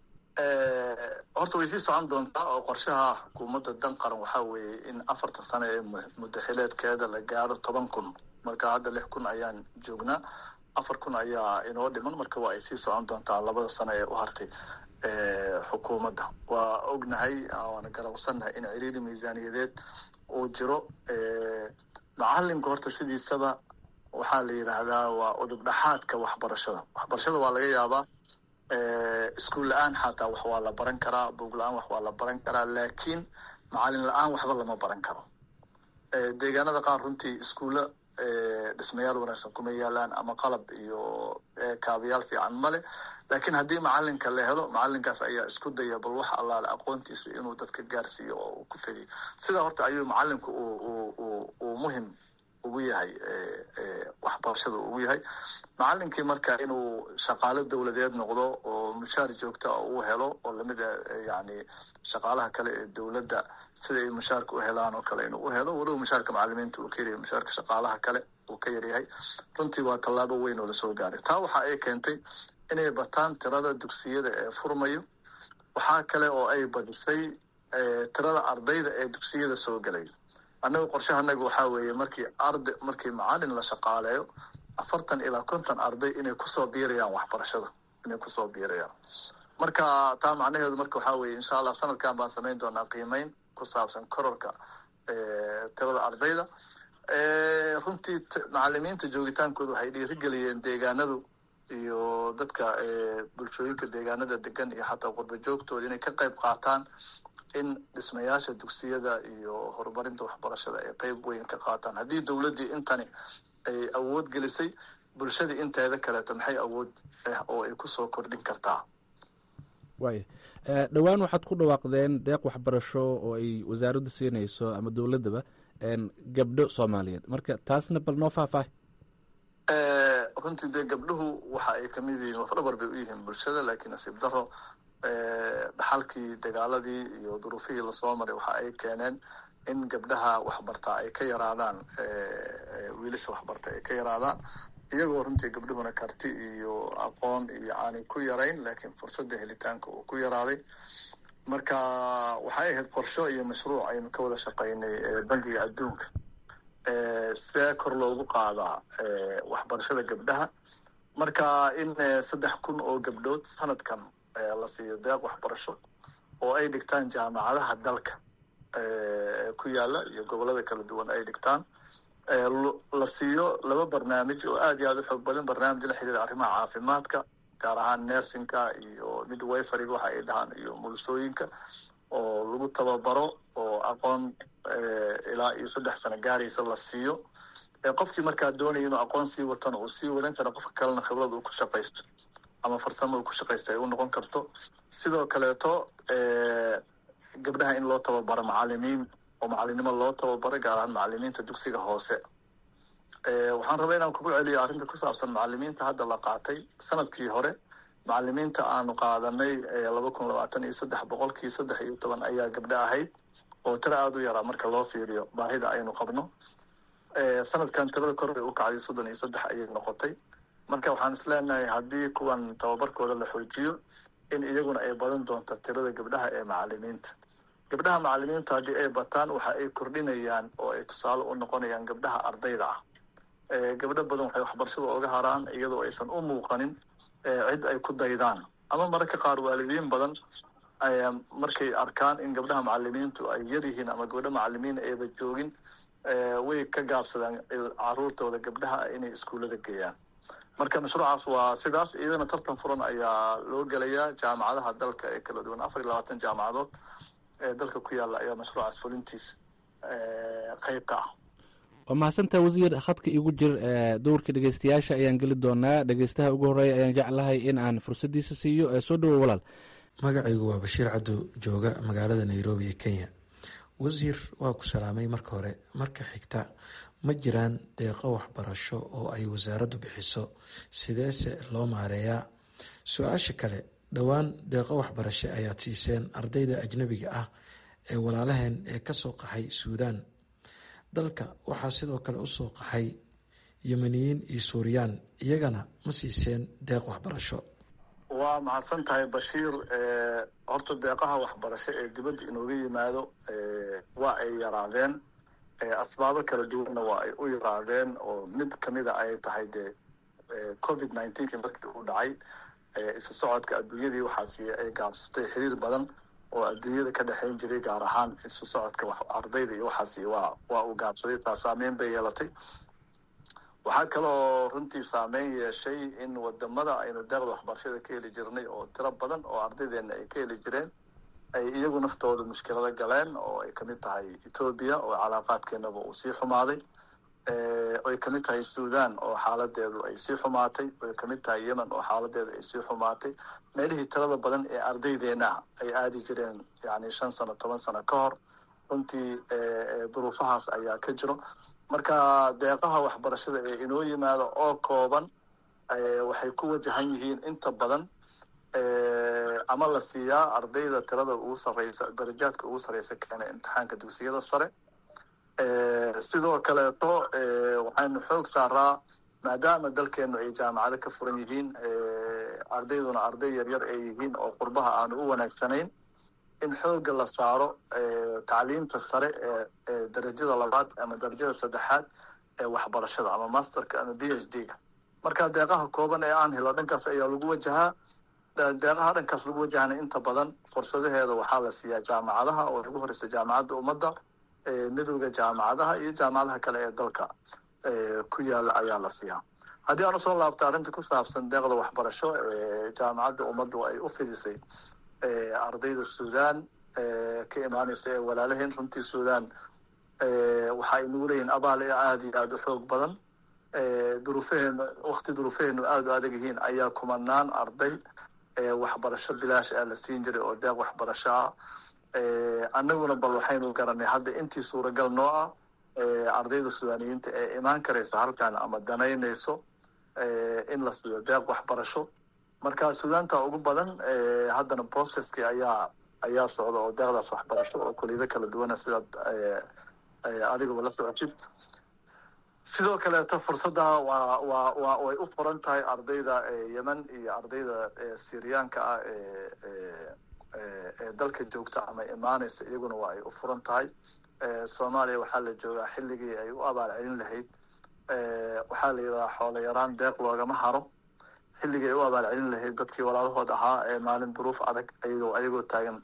horta way sii socon doontaa oo qorshaha xukuumadda dan qaran waxaa weeye in afarta sano ee muddaxileedkeeda la gaaro toban kun marka hadda lix kun ayaan joognaa afar kun ayaa inoo dhiman marka waa ay sii socon doontaa labada sano ee u hartay xukuumadda waa ognahay waana garawsannahay in ciriiri miisaaniyadeed uu jiro macalinka horta sidiisaba waxaa la yidhaahdaa waa udub dhaxaadka waxbarashada waxbarashada waa laga yaabaa iskuul la-aan xataa wax waa la baran karaa buog la-aan wax waa la baran karaa laakiin macalin la-aan waxba lama baran karo deegaanada qaar runtii iskuulla dhismayaal wanaagsan kuma yaalaan ama qalab iyo kaabayaal fiican male laakiin haddii macalinka la helo macalinkaas ayaa isku daya bal wax allaale aqoontiisu inuu dadka gaarsiiyo oo uu ku fediyo sidaa horta ayuu macalinku uu muhim ugu yahay waxbarashada ugu yahay macalinkii marka inuu shaqaalo dowladeed noqdo oo mushaar joogta a uu helo oo lamid a yani shaqaalaha kale ee dowladda sida ay mushaarka u helaan oo kale inuu u helo weliba mushaarka macalimiinta uu ka yaryahay mushaarka shaqaalaha kale uu ka yaryahay runtii waa tallaabo weyn oo lasoo gaaray taa waxa ay keentay inay bataan tirada dugsiyada ee furmayo waxaa kale oo ay badisay tirada ardayda ee dugsiyada soo gelay annaga qorshahanaga waxaa weeye markii arda markii macalin la shaqaaleeyo afartan ilaa konton arday inay kusoo biirayaan waxbarashada inay kusoo biirayaan marka taa macnaheedu marka waxaa weeye insha allah sanadkan baan samayn doonaa qiimeyn ku saabsan kororka tirada ardayda runtii macalimiinta joogitaankooda waxay dhiirigeliyeen deegaanadu iyo dadka bulshooyinka deegaanada degan iyo xataa qurba joogtooda inay ka qayb qaataan in dhismayaasha dugsiyada iyo horumarinta waxbarashada ay qeyb weyn ka qaataan haddii dowladdii intani ay awood gelisay bulshadii inteeda kaleeto maxay awood ah oo ay kusoo kordhin kartaa waaya dhowaan waxaad ku dhawaaqdeen deeq waxbarasho oo ay wasaaraddu siinayso ama dowladdaba gabdho soomaaliyeed marka taasna bal noo faahfaahay runtii dee gabdhuhu waxa ay kamid yihiin lafdhabar bay u yihiin bulshada laakiin nasiib daro dhaxalkii dagaaladii iyo duruufihii lasoo maray waxa ay keeneen in gabdhaha waxbartaa ay ka yaraadaan wiilasha waxbarta ay ka yaraadaan iyagoo runtii gabdhuhuna karti iyo aqoon iyo aanay ku yarayn laakiin fursadda helitaanka uu ku yaraaday marka waxay ahayd qorsho iyo mashruuc aynu ka wada shaqaynay bangiga adduunka see kor loogu qaadaa waxbarashada gabdhaha marka in saddex kun oo gabdhood sanadkan la siiyo deeq waxbarasho oo ay dhigtaan jaamacadaha dalka ku yaala iyo gobolada kala duwan ay dhigtaan la siiyo laba barnaamij oo aad iyo aad u xoog badan barnaamij la xiriira arrimaha caafimaadka gaar ahaan nersinka iyo midwiferyga waxa ay dhahaan iyo mulusooyinka oo lagu tababaro oo aqoon ilaa iyo saddex sano gaaraysa la siiyo qofkii markaa doonaya inuu aqoon sii watana uu sii wadan kara qofka kalena khibrad uu ku shaqaysto ama farsamo uu ku shaqaysto ay u noqon karto sidoo kaleeto gabdhaha in loo tababaro macalimiin oo macalinimo loo tababaro gaar ahaan macalimiinta dugsiga hoose waxaan rabaa inaan kugu celiyo arrinta ku saabsan macalimiinta hadda la qaatay sanadkii hore macalimiinta aanu qaadanay laba kun labaatan iyo saddex boqolkii saddex iyo toban ayaa gabdho ahayd oo tiro aada u yaraa marka loo fiiriyo baahida aynu qabno sanadkan tirada kor bay u kacday soddon iyo saddex ayay noqotay marka waxaan isleenahay haddii kuwan tababarkooda la xoojiyo in iyaguna ay badan doonto tirada gabdhaha ee macalimiinta gabdhaha macalimiintu haddii ay bataan waxa ay kordhinayaan oo ay tusaale u noqonayaan gabdhaha ardayda ah gabdho badan waxay waxbarashada oga haraan iyadoo aysan u muuqanin cid ay ku daydaan ama mararka qaar waalidiin badan markay arkaan in gabdhaha macalimiintu ay yar yihiin ama gabdho macalimiin ayba joogin way ka gaabsadaan caruurtooda gabdhaha inay iskuullada geeyaan marka mashruucaas waa sidaas iyadana tartan furan ayaa loo gelayaa jaamacadaha dalka ee kala duwan afar iyo labaatan jaamacadood ee dalka ku yaalla ayaa mashruucaas fulintiisa qeyb ka ah waa mahadsantaha wasiir khadka igu jir dowrka dhegeystayaasha ayaan geli doonaa dhegeystaha ugu horeeya ayaan jeclahay in aan fursaddiisa siiyo soo dhowo walaal magacaygu waa bashiir caddo jooga magaalada nairobi ee kenya wasiir waa ku salaamay marka hore marka xigta ma jiraan deeqo waxbarasho oo ay wasaaraddu bixiso sideese loo maareeyaa su-aasha kale dhowaan deeqo waxbarasho ayaad siiseen ardayda ajnabiga ah ee walaalaheen ee kasoo qaxay suudaan dalka waxaa sidoo kale usoo qaxay yemeniyiin iyo suuriyaan iyagana ma siiseen deeq waxbarasho waa mahadsan tahay bashiir horta deeqaha waxbarasho ee dibadda inooga yimaado waa ay yaraadeen asbaabo kala duwanna waa ay u yaraadeen oo mid kamida ay tahay dee covid nineteenki markii uu dhacay isu socodka adduunyadii waxaasi ay gaabsatay xiriir badan oo adduunyada ka dhexeyn jiray gaar ahaan isu socodka ardayda iyo waxaasi waa waa uu gaabsaday taa saameyn bay yeelatay waxaa kaloo runtii saameyn yeeshay in wadamada aynu deeqda waxbarashada ka heli jirnay oo tiro badan oo ardaydeena ay ka heli jireen ay iyagu naftooda mushkilado galeen oo ay kamid tahay etoobiya oo calaaqaadkeenaba uu sii xumaaday oy kamid tahay sudan oo xaaladeedu ay sii xumaatay oy kamid tahay yemen oo xaaladeedu ay sii xumaatay meelihii tirada badan ee ardaydeena ay aadi jireen yani shan sano toban sano ka hor runtii duruufahaas ayaa ka jiro marka deeqaha waxbarashada ee inoo yimaada oo kooban waxay ku wajahan yihiin inta badan ama la siiyaa ardayda tirada ugu sareysa darajaadka ugu sareysa keena imtixaanka dugsiyada sare sidoo kaleeto waxaynu xoog saaraa maadaama dalkeenu ay jaamacado ka furan yihiin ardayduna arday yaryar ay yihiin oo qurbaha aanu u wanaagsanayn in xooga la saaro tacliinta sare ee darajada labaad ama darajada saddexaad ee waxbarashada ama masterka ama b h d ga marka deeqaha kooban ee aan helo dhankaas ayaa lagu wajahaa deeqaha dhankaas lagu wajahana inta badan fursadaheeda waxaa la siiyaa jaamacadaha oo ugu horeysa jaamacadda ummadda midowda jaamacadaha iyo jaamacadaha kale ee dalka ku yaala ayaa la siiyaa haddii aan usoo laabto arrinta ku saabsan deeqda waxbarasho jaamacadda ummaddu ay u fidisay ardayda suudaan ka imaaneysa ee walaalaheen runtii suudaan waxa ay nagu leeyihin abaal ee aada iyo aada u xoog badan duruufaheenu wakti duruufaheenu aada u adag yihiin ayaa kumanaan arday waxbarasho bilaash ah la siin jiray oo deeq waxbarasho ah annaguna bal waxaynu garanay hadda intii suuragal noo ah ardayda sudaaniyiinta ee imaan karaysa halkan ama danaynayso in la siiyo deeq waxbarasho marka suudaanta ugu badan haddana processkii ayaa ayaa socda oo deeqdaas waxbarasho oo kuliyado kala duwana sidaad adigaba la socotid sidoo kaleeto fursadda waa waa waa way u furan tahay ardayda yemen iyo ardayda syriyaanka ah ee dalka joogta ama imaaneysa iyaguna waa ay u furan tahay soomaaliya waxaa la joogaa xilligii ay u abaal celin lahayd waxaa la yidhahaa xoolo yaraan deeq loogama haro xilligii ay u abaal celin lahayd dadkii walaalahood ahaa ee maalin duruuf adag ayagoo ayagoo taagan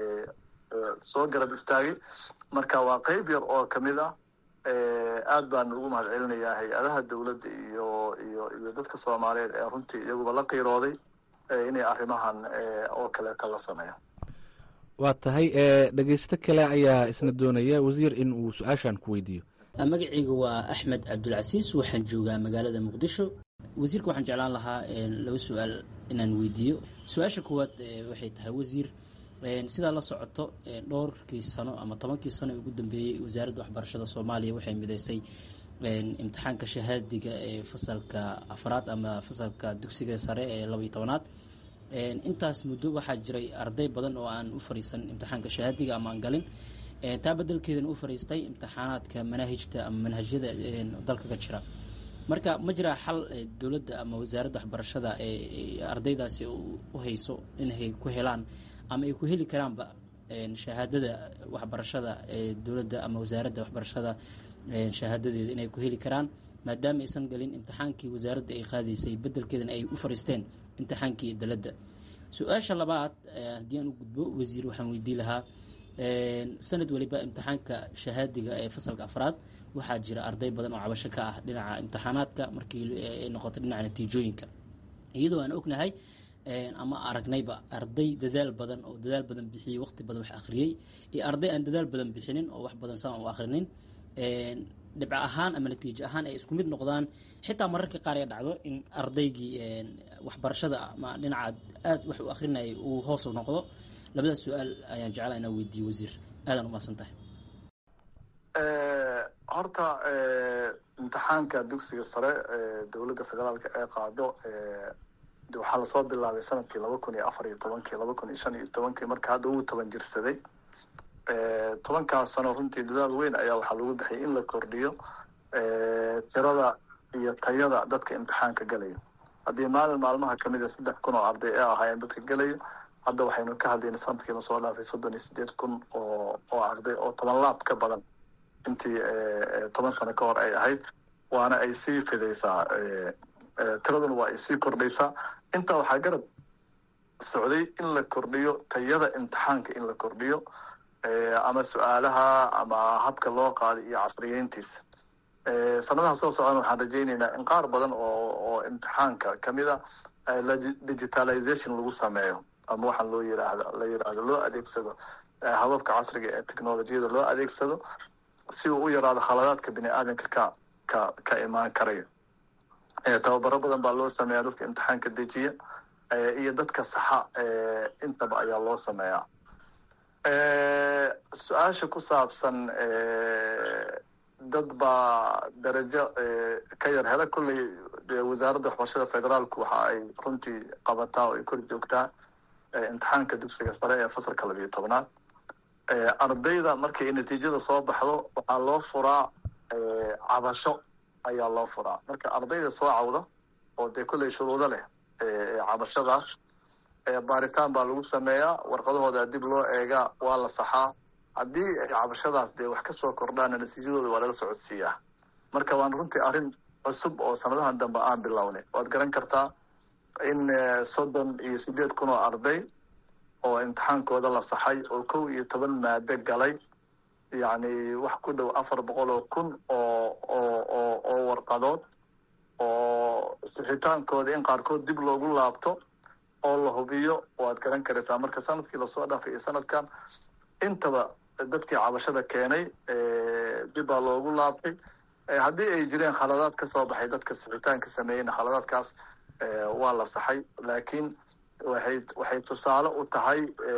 soo garab istaagay marka waa qeyb yar oo kamid ah aad baan ugu mahad celinayaa hay-adaha dowladda iyo iyo iyo dadka soomaaliyeed ee runtii iyaguba la qiirooday inay arrimahan oo kaleeta la sameeyo waa tahay dhegeysto kale ayaa isna doonaya wasiir in uu su-aashan ku weydiiyo magacayga waa axmed cabdulcasiis waxaan joogaa magaalada muqdisho wasiirka waxaan jeclaan lahaa laba su-aal inaan weydiiyo su-aasha koowaad waxay tahay wasiir sidaa la socoto dhowrkii sano ama tobankii sano ee ugu dambeeyey wasaaradda waxbarashada soomaaliya waxay mideysay imtixaanka shahaadiga ee fasalka afraad ama fasalka dugsiga sare ee laba iyo tobanaad intaas muddo waxaa jiray arday badan oo aan u fariisan imtixaanka shahaadiga ama aan galin taa bedelkeedana u fariistay imtixaanaadka manaahijta ama manhajyada dalka ka jira marka ma jiraa xal dowladda ama wasaaradda waxbarashada ee ardaydaasi u hayso inay ku helaan ama ay ku heli karaanba shahaadada waxbarashada ee dowladda ama wasaaradda waxbarashada shahaadadeeda inay ku heli karaan maadaama aysan galin imtixaankii wasaaradda ay qaadaysay bedelkeedana ay u fariisteen imtixaankii daladda su-aasha labaad haddii aan u gudbo wasiir waxaan weydii lahaa sanad waliba imtixaanka shahaadiga ee fasalka afraad waxaa jira arday badan oo cabasho ka ah dhinaca imtixaanaadka markii ay noqoto dhinaca natiijooyinka iyadoo aan ognahay ama aragnayba arday dadaal badan oo dadaal badan bixiyey waqti badan wax akhriyey iyo arday aan dadaal badan bixinin oo wax badan saan u akhrinin dhibco ahaan ama natiijo ahaan ay isku mid noqdaan xitaa mararka qaar ay dhacdo in ardaygii waxbarashada ama dhinaca aada wax u akhrinayay uu hoos noqdo labadaas su-aal ayaan jeclaa inaa weydiiyo wasiir aadaan umahadsan tahay horta imtixaanka dugsiga sare ee dowladda federaalka ee qaado waxaa lasoo bilaabay sanadkii laba kun iyo afar iyo tobankii laba kun iyo shan iyo tobankii marka hadda wuu toban jirsaday tobankaas sano runtii dadaal weyn ayaa waxaa lagu bixiyay in la kordhiyo tirada iyo tayada dadka imtixaanka galayo haddii maalin maalmaha kamid a saddex kun oo arday ee ahaayeen dadka galayo hadda waxaynu ka hadlayna sanadkii lasoo dhaafay soddon iyo sideed kun oo oo arday oo toban laab ka badan intii toban sano ka hor ay ahayd waana ay sii fidaysaa tiraduna waa ay sii kordhaysaa intaa waxaa garab socday in la kordhiyo tayada imtixaanka in la kordhiyo ama su-aalaha ama habka loo qaaday iyo casriyeyntiisa sanadaha soo socdan waxaan rajayneynaa in qaar badan oo oo imtixaanka kamid a digitalization lagu sameeyo ama waxaan loo yiraahdo la yiraahdo loo adeegsado hababka casriga ee technolojiyada loo adeegsado si uu u yaraado khaladaadka bini aadamka ka ka ka imaan karayo tababaro badan baa loo sameeyaa dadka imtixaanka dejiya iyo dadka saxa intaba ayaa loo sameeyaa su-aasha ku saabsan dad baa darajo ka yar hela kolley wasaaradda waxbarashada federaalku waxa ay runtii qabataa oo ay kor joogtaa imtixaanka dugsiga sare ee fasalka labiyo tobnaad ardayda markay natiijada soo baxdo waxaa loo furaa cabasho ayaa loo furaa marka ardayda soo cawda oo dee kolley shuruudo leh cabashadaas baaritaan baa lagu sameeyaa warqadahooda dib loo eegaa waa la saxaa haddii ay cabashadaas dee wax ka soo kordhaana natiijadooda waa laga socodsiiyaa marka waan runtii arrin cusub oo sanadahan dambe aan bilownay waad garan kartaa in soddon iyo sideed kun oo arday oo imtixaankooda la saxay oo kow iyo toban maado galay yacni wax ku dhow afar boqol oo kun oo oo oo oo warqadood oo sixitaankooda in qaarkood dib loogu laabto oo la hubiyo waad garan karaysaa marka sanadkii lasoo dhaafay iyo sanadkan intaba dadkii cabashada keenay dib baa loogu laabtay haddii ay jireen khaladaad ka soo baxay dadka sixitaanka sameeyeyna khaladaadkaas waa la saxay laakiin waxay waxay tusaale u tahay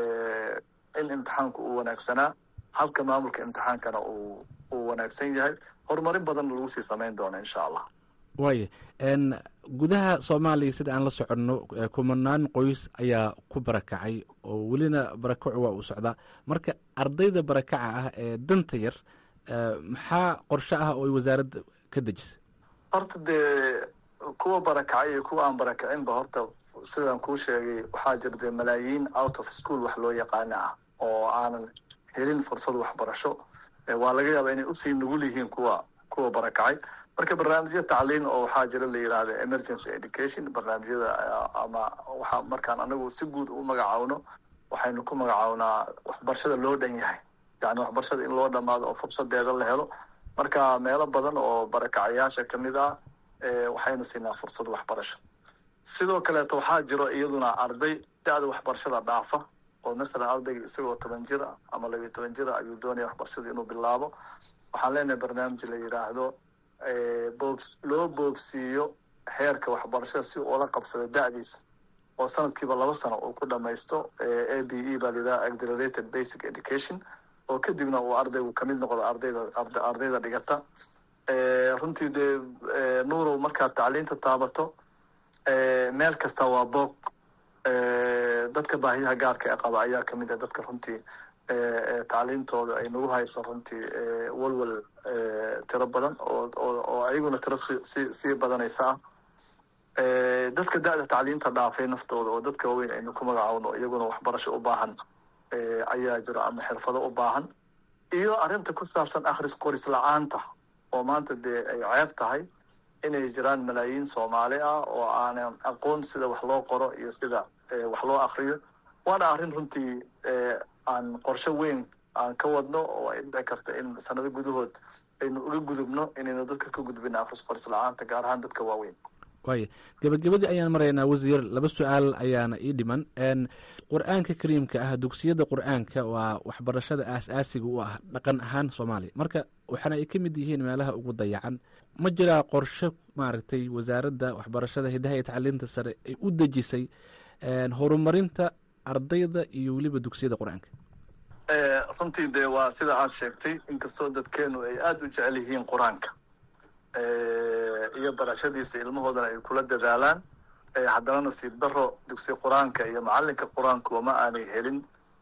in imtixaanku uu wanaagsanaa habka maamulka imtixaankana uu uu wanaagsan yahay horumarin badan lagu sii samayn doono insha allah waaya gudaha soomaaliya sida aan la soconno kumanaan qoys ayaa ku barakacay oo welina barakacu waa uu socdaa marka ardayda barakaca ah ee danta yar maxaa qorshe ah oo ay wasaaradda ka dejisay horta dee kuwa barakacay iyo kuwa aan barakacinba horta sidaan kuu sheegay waxaa jira dee malaayiin out of school wax loo yaqaana ah oo aanan helin fursad waxbarasho waa laga yaabaa inay usii nugul yihiin kuwa kuwa barakacay marka barnaamijya tacliin oo waxaa jira la yidhaahda emergency education barnaamijyada ama waxa markaan anagu si guud u magacaawno waxaynu ku magacawnaa waxbarashada loo dhan yahay yani waxbarashada in loo dhamaado oo fursadeeda la helo marka meelo badan oo barakacayaasha kamid ah waxaynu siinaa fursad waxbarasho sidoo kaleeto waxaa jiro iyaduna arday da-da waxbarashada dhaafa oo masalan ardayga isagoo toban jir ah ama labiyo toban jir ah ayuu doonaya waxbarashada inuu bilaabo waxaan leenahay barnaamij la yidhaahdo boobs loo boobsiiyo heerka waxbarashada si ula qabsado da-diisa oo sanadkiiba laba sano uu ku dhamaysto a b e baa layidhaha accelerated basic education oo kadibna uu ardaygu kamid noqdo ardayda ardayda dhigata runtii dee nuurow markaad tacliinta taabato meel kasta waa boog dadka baahiyaha gaarka ee qaba ayaa kamid ah dadka runtii tacliintooda ay nagu hayso runtii walwal tiro badan oo oo ayaguna tiro si sii badanaysa ah dadka da-da tacliinta dhaafay naftooda oo dadka waaweyn aynu ku magacaawno iyaguna waxbarasho u baahan ayaa jiro ama xirfado u baahan iyo arrinta ku saabsan akhris qoris la-aanta oo maanta dee ay ceeb tahay inay jiraan malaayiin soomaali ah oo aanan aqoon sida wax loo qoro iyo sida wax loo akriyo waana arrin runtii aan qorshe weyn aan ka wadno oo ay dhici karta in sanado gudahood aynu uga gudubno inaynu dadka ka gudbino akhris qoris la-aanta gaar ahaan dadka waaweyn waaya gebagabadii ayaan maraynaa wasiir laba su-aal ayaana ii dhiman qur-aanka kariimka ah dugsiyada qur-aanka waa waxbarashada aas-aasiga u ah dhaqan ahaan soomaaliya marka waxaana ay ka mid yihiin meelaha ugu dayacan ma jiraa qorshe maaragtay wasaaradda waxbarashada hidaha iyo tacliinta sare ay u dejisay horumarinta ardayda iyo weliba dugsiyada qur-aanka runtii dee waa sida aad sheegtay inkastoo dadkeenu ay aada u jecel yihiin qur-aanka iyo barashadiisa ilmahoodana ay kula dadaalaan haddana nasiib daro dugsi qur-aanka iyo macalinka qur-aankuwa ma aanay helin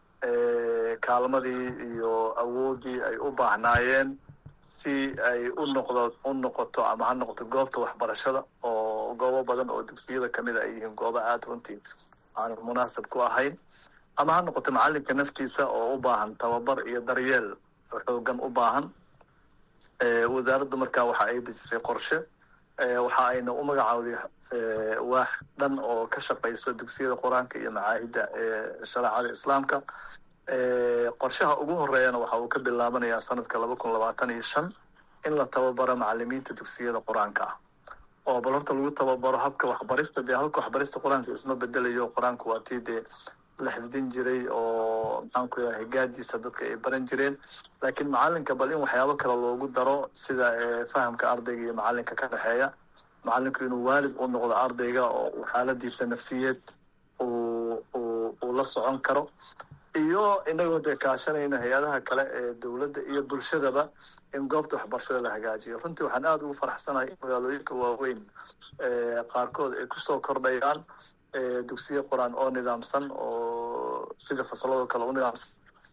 kaalmadii iyo awoodii ay u baahnaayeen si ay u noqdo u noqoto ama ha noqoto goobta waxbarashada oo goobo badan oo dugsiyada kamid a ay yihiin goobo aada runtii aan munaasab ku ahayn ama ha noqoto macalinka naftiisa oo u baahan tababar iyo daryeel xoogan u baahan wasaaraddu markaa waxa ay dejisay qorshe waxa ayna u magacaawday waax dhan oo ka shaqayso dugsiyada qur-aanka iyo macaahidda shareecada islaamka qorshaha ugu horeeyana waxa uu ka bilaabanayaa sanadka laba kun labaatan iyo shan in la tababaro macalimiinta dugsiyada qur-aanka ah oo bal horta lagu tababaro habka waxbarista dee habka waxbarista qur-aanka isma bedelayo qur-aanku waa tii dee la xifdin jiray oo maxaanku yaha higaadiisa dadka ay baran jireen laakiin macalinka bal in waxyaabo kale loogu daro sida fahamka ardayga iyo macalinka ka dhexeeya macalinku inuu waalid u noqdo ardayga oo xaaladiisa nafsiyeed uu uu uu la socon karo iyo inagoo dee kaashanayna hay-adaha kale ee dowladda iyo bulshadaba in goobta waxbarashada la hagaajiyo runtii waxaan aada ugu faraxsanahay in magaalooyinka waaweyn qaarkood ay kusoo kordhayaan dugsiyo qur-aan oo nidaamsan oo sida fasalado kale u nidaamsan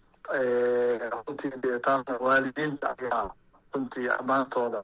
runtii dee taasna waalidiinta ayaa runtii ammaantooda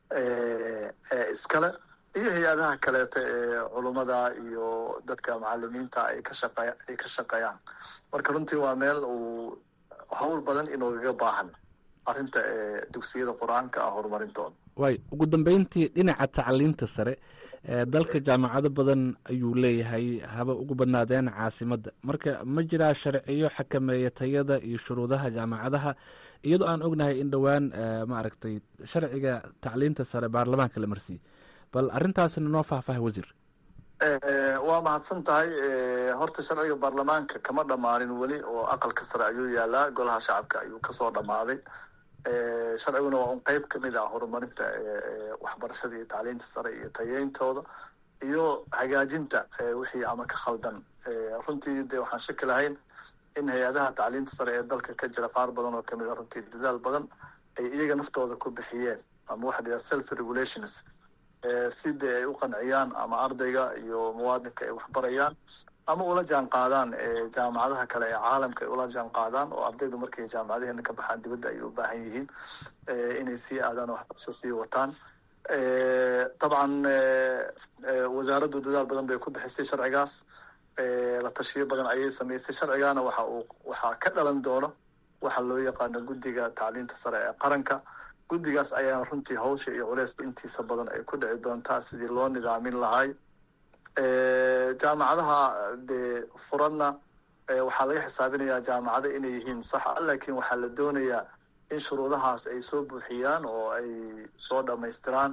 iskale iyo hay-adaha kaleeto ee culummada iyo dadka macalimiinta ay ka shaqey ay ka shaqeeyaan marka runtii waa meel uu hawl badan inoogaga baahan arrinta dugsiyada qur-aanka ah horumarintooda waay ugu dambeyntii dhinaca tacliinta sare dalka jaamacado badan ayuu leeyahay haba ugu badnaadeen caasimadda marka ma jiraa sharciyo xakameeya tayada iyo shuruudaha jaamacadaha iyadoo aan ognahay in dhowaan maaragtay sharciga tacliinta sare baarlamaanka la marsiiyey bal arrintaasna noo faahfaaha wasiir waa mahadsan tahay horta sharciga baarlamaanka kama dhammaanin weli oo aqalka sare ayuu yaalaa golaha shacabka ayuu kasoo dhammaaday sharciguna waa un qeyb kamid ah horumarinta waxbarashada iyo tacliinta sare iyo tayeyntooda iyo hagaajinta wixii ama ka khaldan runtii de waxaan shaki lahayn in hay-adaha tacliinta sare ee dalka ka jira qaar badan oo kamid a runtii dadaal badan ay iyaga naftooda ku bixiyeen ama waxa la yidhaha self regulations si dee ay u qanciyaan ama ardayga iyo muwaadinka ay waxbarayaan ama ula jaan qaadaan jaamacadaha kale ee caalamka ay ula jaan qaadaan oo ardaydu markay jaamacadaheena ka baxaan dibadda ay u baahan yihiin inay sii aadaan oo waxbarasho sii wataan dabcan wasaaraddu dadaal badan bay ku bixisay sharcigaas la tashiyo badan ayay samaysay sharcigaana waxa uu waxaa ka dhalan doono waxa loo yaqaano guddiga tacliinta sare ee qaranka guddigaas ayaana runtii hawsha iyo culeyska intiisa badan ay ku dhici doontaa sidii loo nidaamin lahay jaamacadaha dee furanna waxaa laga xisaabinayaa jaamacado inay yihiin saxa laakiin waxaa la doonayaa in shuruudahaas ay soo buuxiyaan oo ay soo dhamaystiraan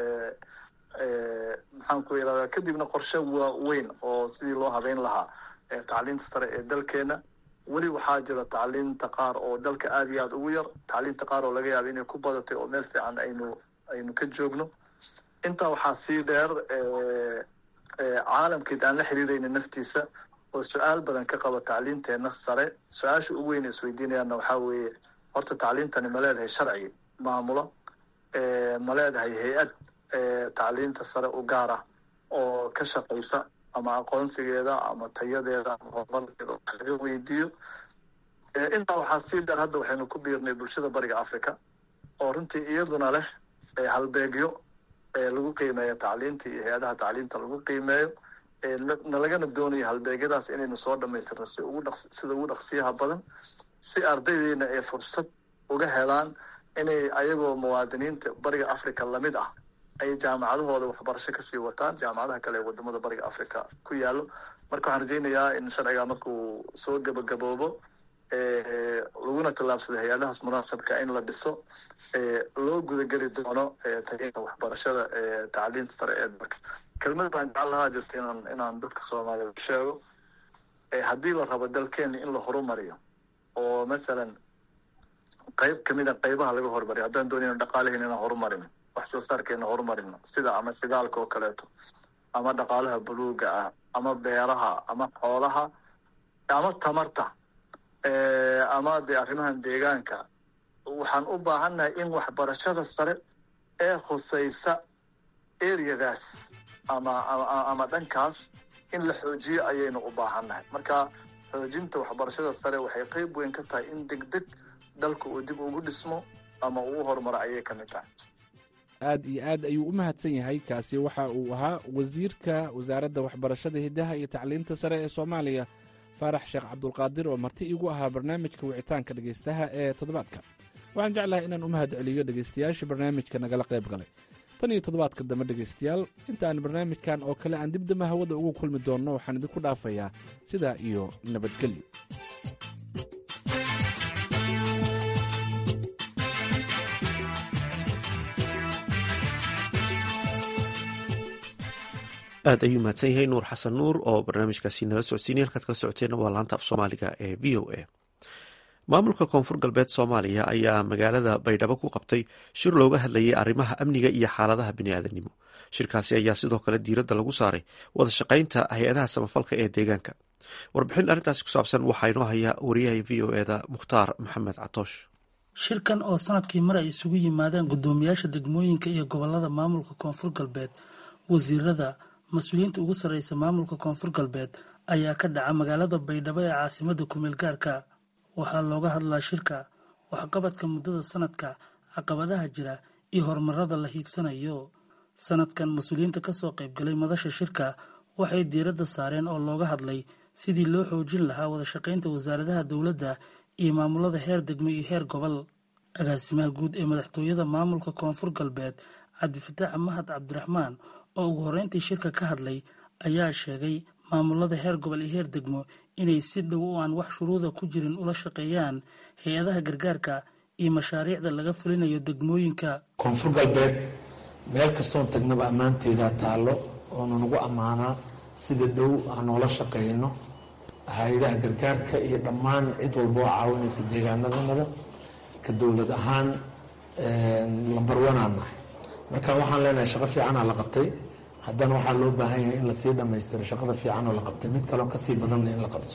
maxaan ku irahdaa kadibna qorshe waaweyn oo sidii loo habeyn lahaa tacliinta sare ee dalkeena weli waxaa jira tacliinta qaar oo dalka aada iyo aada ugu yar tacliinta qaar oo laga yaaba inay ku badatay oo meel fiican aynu aynu ka joogno intaa waxaa sii dheer caalamkeed aan la xiriirayna naftiisa oo su-aal badan ka qaba tacliinteena sare su-aasha ugu weyn isweydiinayaanna waxaa weeye horta tacliintani ma leedahay sharci maamulo ma leedahay hay-ad tacliinta sare u gaar ah oo ka shaqaysa ama aqoonsigeeda ama tayadeeda ama horumarkeeda oo laga weydiiyo intaa waxaa sii dheer hadda waxaynu ku biirnay bulshada bariga africa oo runtii iyaduna leh halbeegyo lagu qiimeeyo tacliinta iyo hay-adaha tacliinta lagu qiimeeyo nalagana doonayo halbeegyadaas inaynu soo dhamaystirno si ugu dhaq sida ugu dhaqsiyaha badan si ardaydeena ay fursad uga helaan inay ayagoo muwaadiniinta bariga africa lamid ah ay jaamacadahooda waxbarasho kasii wataan jaamacadaha kale ee wadamada bariga africa ku yaalo marka waxaan rajeynayaa in sharciga markuu soo gabagaboobo laguna tallaabsado hay-adahaas munaasabka in la dhiso loo gudageli doono tayinta waxbarashada tacliinta sare ee dalka kelmad baan jecel lahaa jirta inaan inaan dadka soomaaliyeed sheego haddii la rabo dalkeena in la horumariyo oo masalan qeyb kamid a qeybaha laga horumariyo haddaan doonayno dhaqaalaheena inaan horumarino wax soo saarkeena horumarino sida ama shidaalka oo kaleeto ama dhaqaalaha buluuga ah ama beeraha ama xoolaha ama tamarta ama dee arrimahan deegaanka waxaan u baahannahay in waxbarashada sare ee khusaysa areadaas ama ama dhankaas in la xoojiyo ayaynu u baahannahay marka xoojinta waxbarashada sare waxay qeyb weyn ka tahay in deg deg dalka uu dib ugu dhismo ama uu horumaro ayay ka mid tahay aad iyo aad ayuu u mahadsan yahay kaasi waxa uu ahaa wasiirka wasaaradda waxbarashada hiddaha iyo tacliinta sare ee soomaaliya faarax sheekh cabdulqaadir oo marti iigu ahaa barnaamijka wicitaanka dhegaystaha ee toddobaadka waxaan jeclahay inaan u mahad celiyo dhegaystayaasha barnaamijka nagala qayb galay tan iyo toddobaadka dambe dhegaystayaal intaan barnaamijkan oo kale aan dibdamba hawada ugu kulmi doonno waxaan idinku dhaafayaa sidaa iyo nabadgelyo aad ayuu mahadsan yahay nuur xasan nuur oo barnaamijkaasi nala socodsiinay halkaad kala socoteena waa laanta af soomaaliga ee v o a maamulka koonfur galbeed soomaaliya ayaa magaalada baydhabo ku qabtay shir looga hadlayay arrimaha amniga iyo xaaladaha biniaadanimo shirkaasi ayaa sidoo kale diiradda lagu saaray wada shaqaynta hay-adaha samafalka ee deegaanka warbixin arrintaasi ku saabsan waxaa inoo hayaa wariyaha v o eda mukhtaar maxamed catoosh shirkan oo sanadkii mar ay isugu yimaadeen guddoomiyaasha degmooyinka iyo gobolada maamulka koonfur galbeed wasiirada mas-uuliyiinta ugu sarreysa maamulka koonfur galbeed ayaa ka dhaca magaalada baydhabo ee caasimada kumeel gaarka waxaa looga hadlaa shirka waxqabadka muddada sanadka caqabadaha jira iyo horumarada la hiigsanayo sanadkan mas-uuliyiinta kasoo qaybgalay madasha shirka waxay diiradda saareen oo looga hadlay sidii loo xoojin lahaa wada shaqaynta wasaaradaha dowladda iyo maamulada heer degmo iyo heer gobol agaasimaha guud ee madaxtooyada maamulka koonfur galbeed cabdifataax mahad cabdiraxmaan oo ugu horreyntii shirka ka hadlay ayaa sheegay maamulada heer gobol iyo heer degmo inay si dhow oo aan wax shuruuda ku jirin ula shaqeeyaan hay-adaha gargaarka iyo mashaariicda laga fulinayo degmooyinka koonfur galbeed meel kastoon tagnaba ammaanteedaa taallo oona nagu ammaanaa sida dhow aan noola shaqeyno hay-adaha gargaarka iyo dhammaan cid walba oo caawinaysa deegaanadanada ka dowlad ahaan lambar wanaan nahay marka waxaan leenahay shaqo fiicanaa la qabtay haddana waxaa loo baahan yahay in lasii dhammaystiro shaqada fiican oo la qabtay mid kaleo kasii badanna in la qabto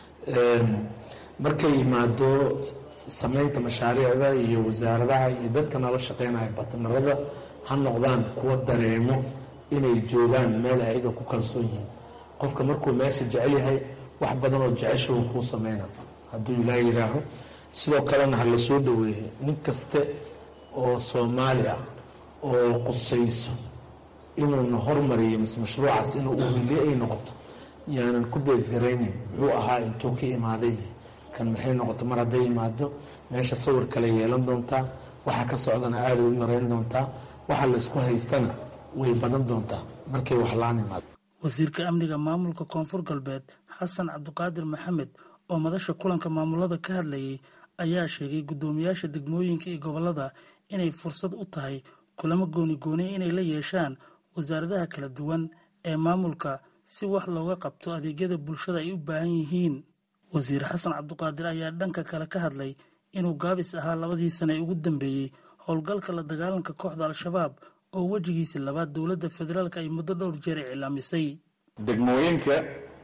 markay yimaado samaynta mashaariicda iyo wasaaradaha iyo dadka nala shaqeynaya batnarada ha noqdaan kuwa dareemo inay joogaan meel ayaga ku kalsoon yihiin qofka markuu meesha jecel yahay wax badan oo jecesha uu kuu sameyna hadduu ilaa yidhaaho sidoo kalena ha la soo dhoweeyey nin kaste oo soomaali ah oo qusayso inuuna hormariyo mise mashruucaas inuu uhiliye ay noqoto yaanan ku beesgaraynin muxuu ahaa intuu ka imaaday kan maxay noqoto mar hadday yimaado meesha sawir kale yeelan doontaa waxa ka socdana aaday u yareyn doontaa waxa laysku haystana way badan doontaa markay wax laan imaado wasiirka amniga maamulka koonfur galbeed xasan cabdiqaadir maxamed oo madasha kulanka maamulada ka hadlayay ayaa sheegay guddoomiyaasha degmooyinka iyo gobolada inay fursad u tahay kulamo gooni gooni inay la yeeshaan wasaaradaha kala duwan ee maamulka si wax looga qabto adeegyada bulshada ay u baahan yihiin wasiir xasan cabdiqaadir ayaa dhanka kale ka hadlay inuu gaabis ahaa labadii sane ee ugu dambeeyey howlgalka la dagaalanka kooxda al-shabaab oo wejigiisa labaad dowladda federaalk ay muddo dhowr jeer iclaamisay degmooyinka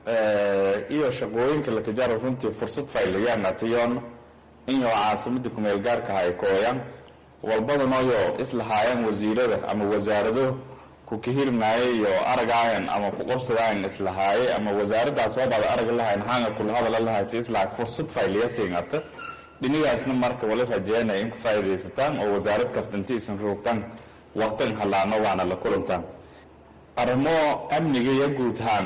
iyo shaqooyinka lakajaro runtii fursad faylayaan atiyoon inyo caasimada kumeel gaarka hay kooyan walbadanoyo islahaayeen wasiirada ama wasaarado kukahirmaaye iyo aragaayan ama kuqobsadaayan islahaaye ama wasaaraddaas wabaad araga lahayn hanga kula hadala lahayta islaha fursad faylaya siingata dhinigaasna marka wala rajeynaya in ku faa'iidaysataan oo wasaarad kasta inti isan roogtaan waqtan halaano waana la kulantaan arrimo amniga iyo guud ahaan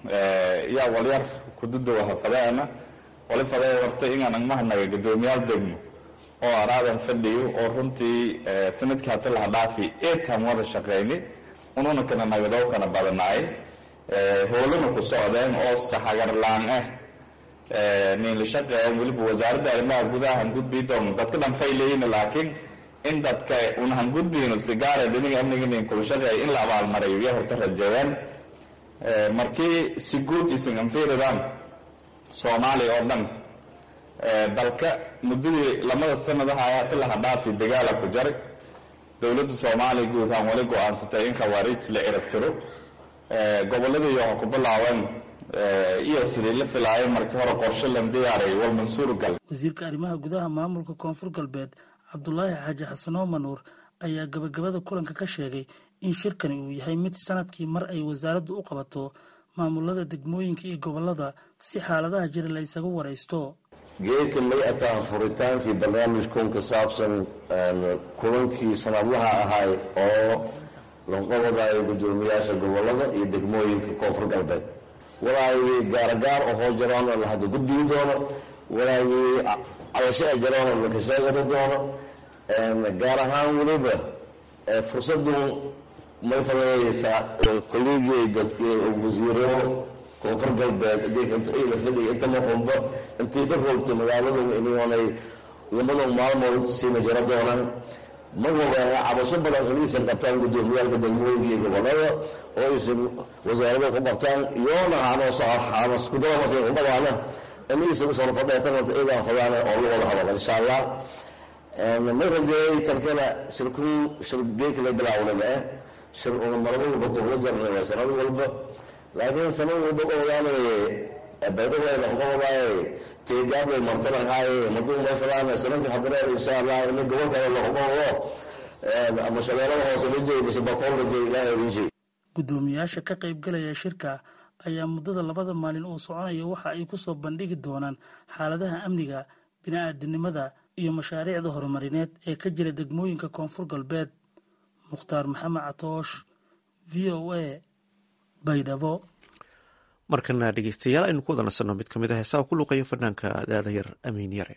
yaa walyar kududawaha fadeena wali fadee warta inaan agmahanaga guddoomiyaal degmo oo araadan fadhiyo oo runtii sanadkii hata laha dhaafi eetaan wada shaqayni ununa kana nagadoo kana badanaay howlana ku socdeen oo sahagarlaan ah ninla shaqeeyan weliba wasaaradda arrimaha gudahan gudbii doon dadka dhan faylayina laakiin in dadka unahan gudbiyno sigaara dhiniga amniga nin kula shaqeeya in la abaalmarayo iyo horta rajeeyaan markii si guud isan anfiridaan soomaaliya oo dhan dalka muddadii lamada sanadaha hata laha dhaafi dagaala ku jaray dowladda soomaaliya guud ahaan wali go-aansatay in khawaariij la cirabtiro gobolladii waxa ku bilaabeen iyo sidii la filaayay markii hore qorshe lan diyaaray wal mansuur gal wasiirka arrimaha gudaha maamulka koonfur galbeed cabdulaahi xaaji xasanoo manuur ayaa gabagabada kulanka ka sheegay in shirkani uu yahay mid sanadkii mar ay wasaaraddu u qabato maamulada degmooyinka iyo gobolada si xaaladaha jira la ysaga waraysto geedka may ataan furitaankii barnaamijkun ka saabsan kulankii sanadlaha ahay oo lanqobadayo guddoomiyaasha gobolada iyo degmooyinka koonfur galbeed walaagii gaaragaar ohoo jaroona la hadda gudbigi doono walaagii cadasho a jaroona laka sheegari doono gaar ahaan weliba fursadun may fadayeysaa kolleegii dadkii wasiiro koonfur galbeed la fadhiya inta maqunba intii ka roogtay magaaladu inay lamadan maalmood siima jiro doonaan ma ogaana cabasho badan inaysan qabtaan guddoomiyaalka degmooyinka iyo gobolada oo aysan wasaarada ku qabtaan iyoona haanoskudabamasa kubadaana inaysan usoo fadheetanata iyagaa fadaana oo la wada hadala insha allah ma rajeeyay kalkana shirkuu shirgeedka la bilaawnan eh shir una marada walba qobla jarnay sanad walba laakiin sanad walba ogaanay baydhaway lahqobadaay teegaablay martalanhaaye maduu meefadaan sanadkii hadareer insha allah ina gobolkale lahqobado ama shabeelada hoose la jeey mise bakool la jeey ilaahay idin jeey guddoomiyaasha ka qaybgalaya shirka ayaa muddada labada maalin uu soconayo waxa ay kusoo bandhigi doonaan xaaladaha amniga bini-aadinimada iyo mashaariicda horumarineed ee ka jira degmooyinka koonfur galbeed mukhtaar maxamed catoosh v o a baydhabo markana dhegeystayaal aynu ku wada nasanno mid ka mid a heesaha ku luuqaya fanaanka daada yar amiin yare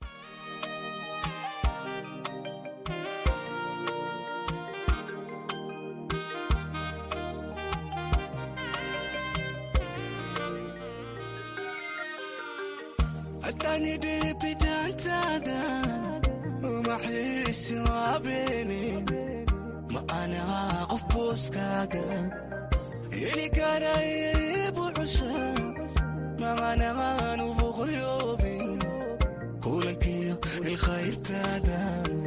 ma anaha qof booskaaga heli karaybu cusha maqanagaan uboqoyoobin kulankiyo ilkhayrtaada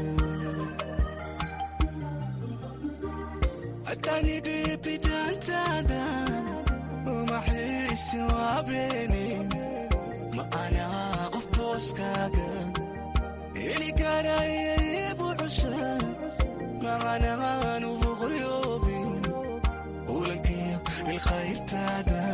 atani dhibidaantaada umaxiisi waabeeni ma anaha qof booskaaga heli karaybu cusha maqanagaan uboqoyoobin kulankiyo ilkhayrtaada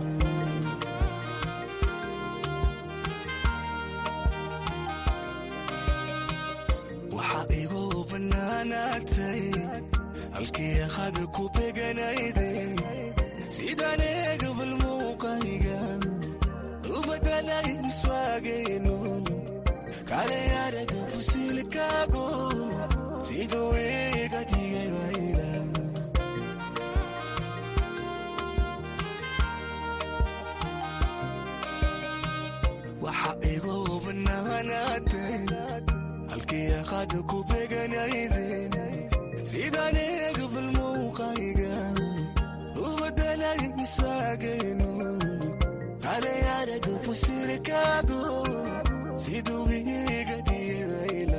waxaa igu bannaanaatay halkii akhad ku beganayday sidaan eegabal muuqayga u badalay miswaagayno kale araga fusilkaago siduu iga dhigay wayla waxaa igu bannaanaatay halkii aqad ku beganayday sidaan eegabal muuqayga u badalay miswaagayno kale araga fusilkaago siduu iga dhigay wayla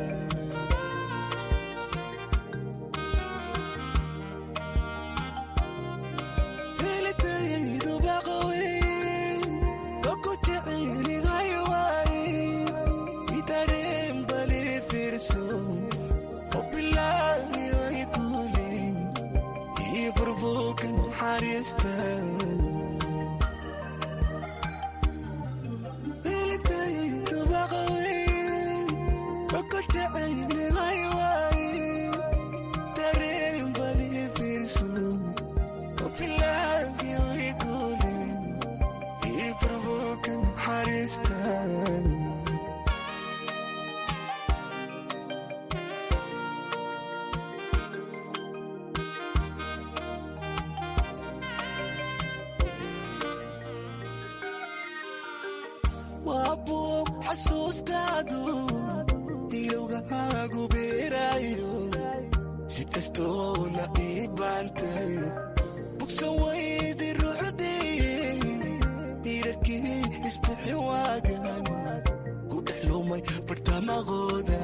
waa buug xasuustaadu ilowgahaagu beeraayo si kastoo la ii baantay bugsan waydi rucdiye diirarkii isbixi waagan ku dhex lumay bartamaqooda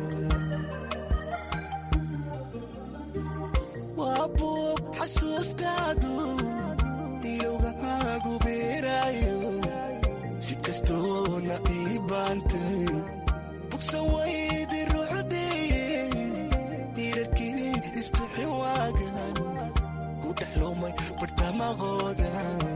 waa buug xasuustaadu ilowgahaagu beeraayo si kastoo la ii baantay bugsan waydi rucdiye diirarkii isbixi waagan ku dhex lumay bartamaqooda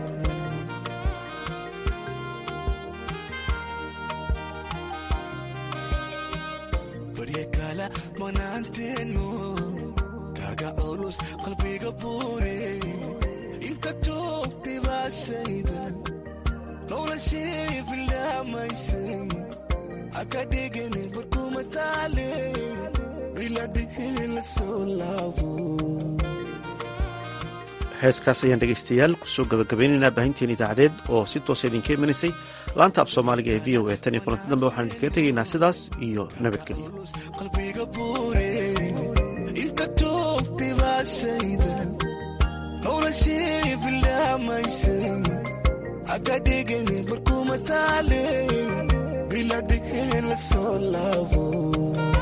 barya kala manaanteenu kaga culus qalbiga buure inta joogtay baashayda noloshii bilaamaysay haka dhigani barkuma taale biladhihi la soo laabo heeskaas ayaan dhegaystayaal kusoo gabagabaynaynaa baahinteen idaacadeed oo si toosa idinka imanaysay laanta af soomaaliga ee v o a tan iyo kulanti dambe waxaan idinkaga tegaynaa sidaas iyo nabadgelyo qalbiga buure inta joogtay baashayda noloshii bilaamaysay haka dhigani barkuma taale biladhihi la soo laabo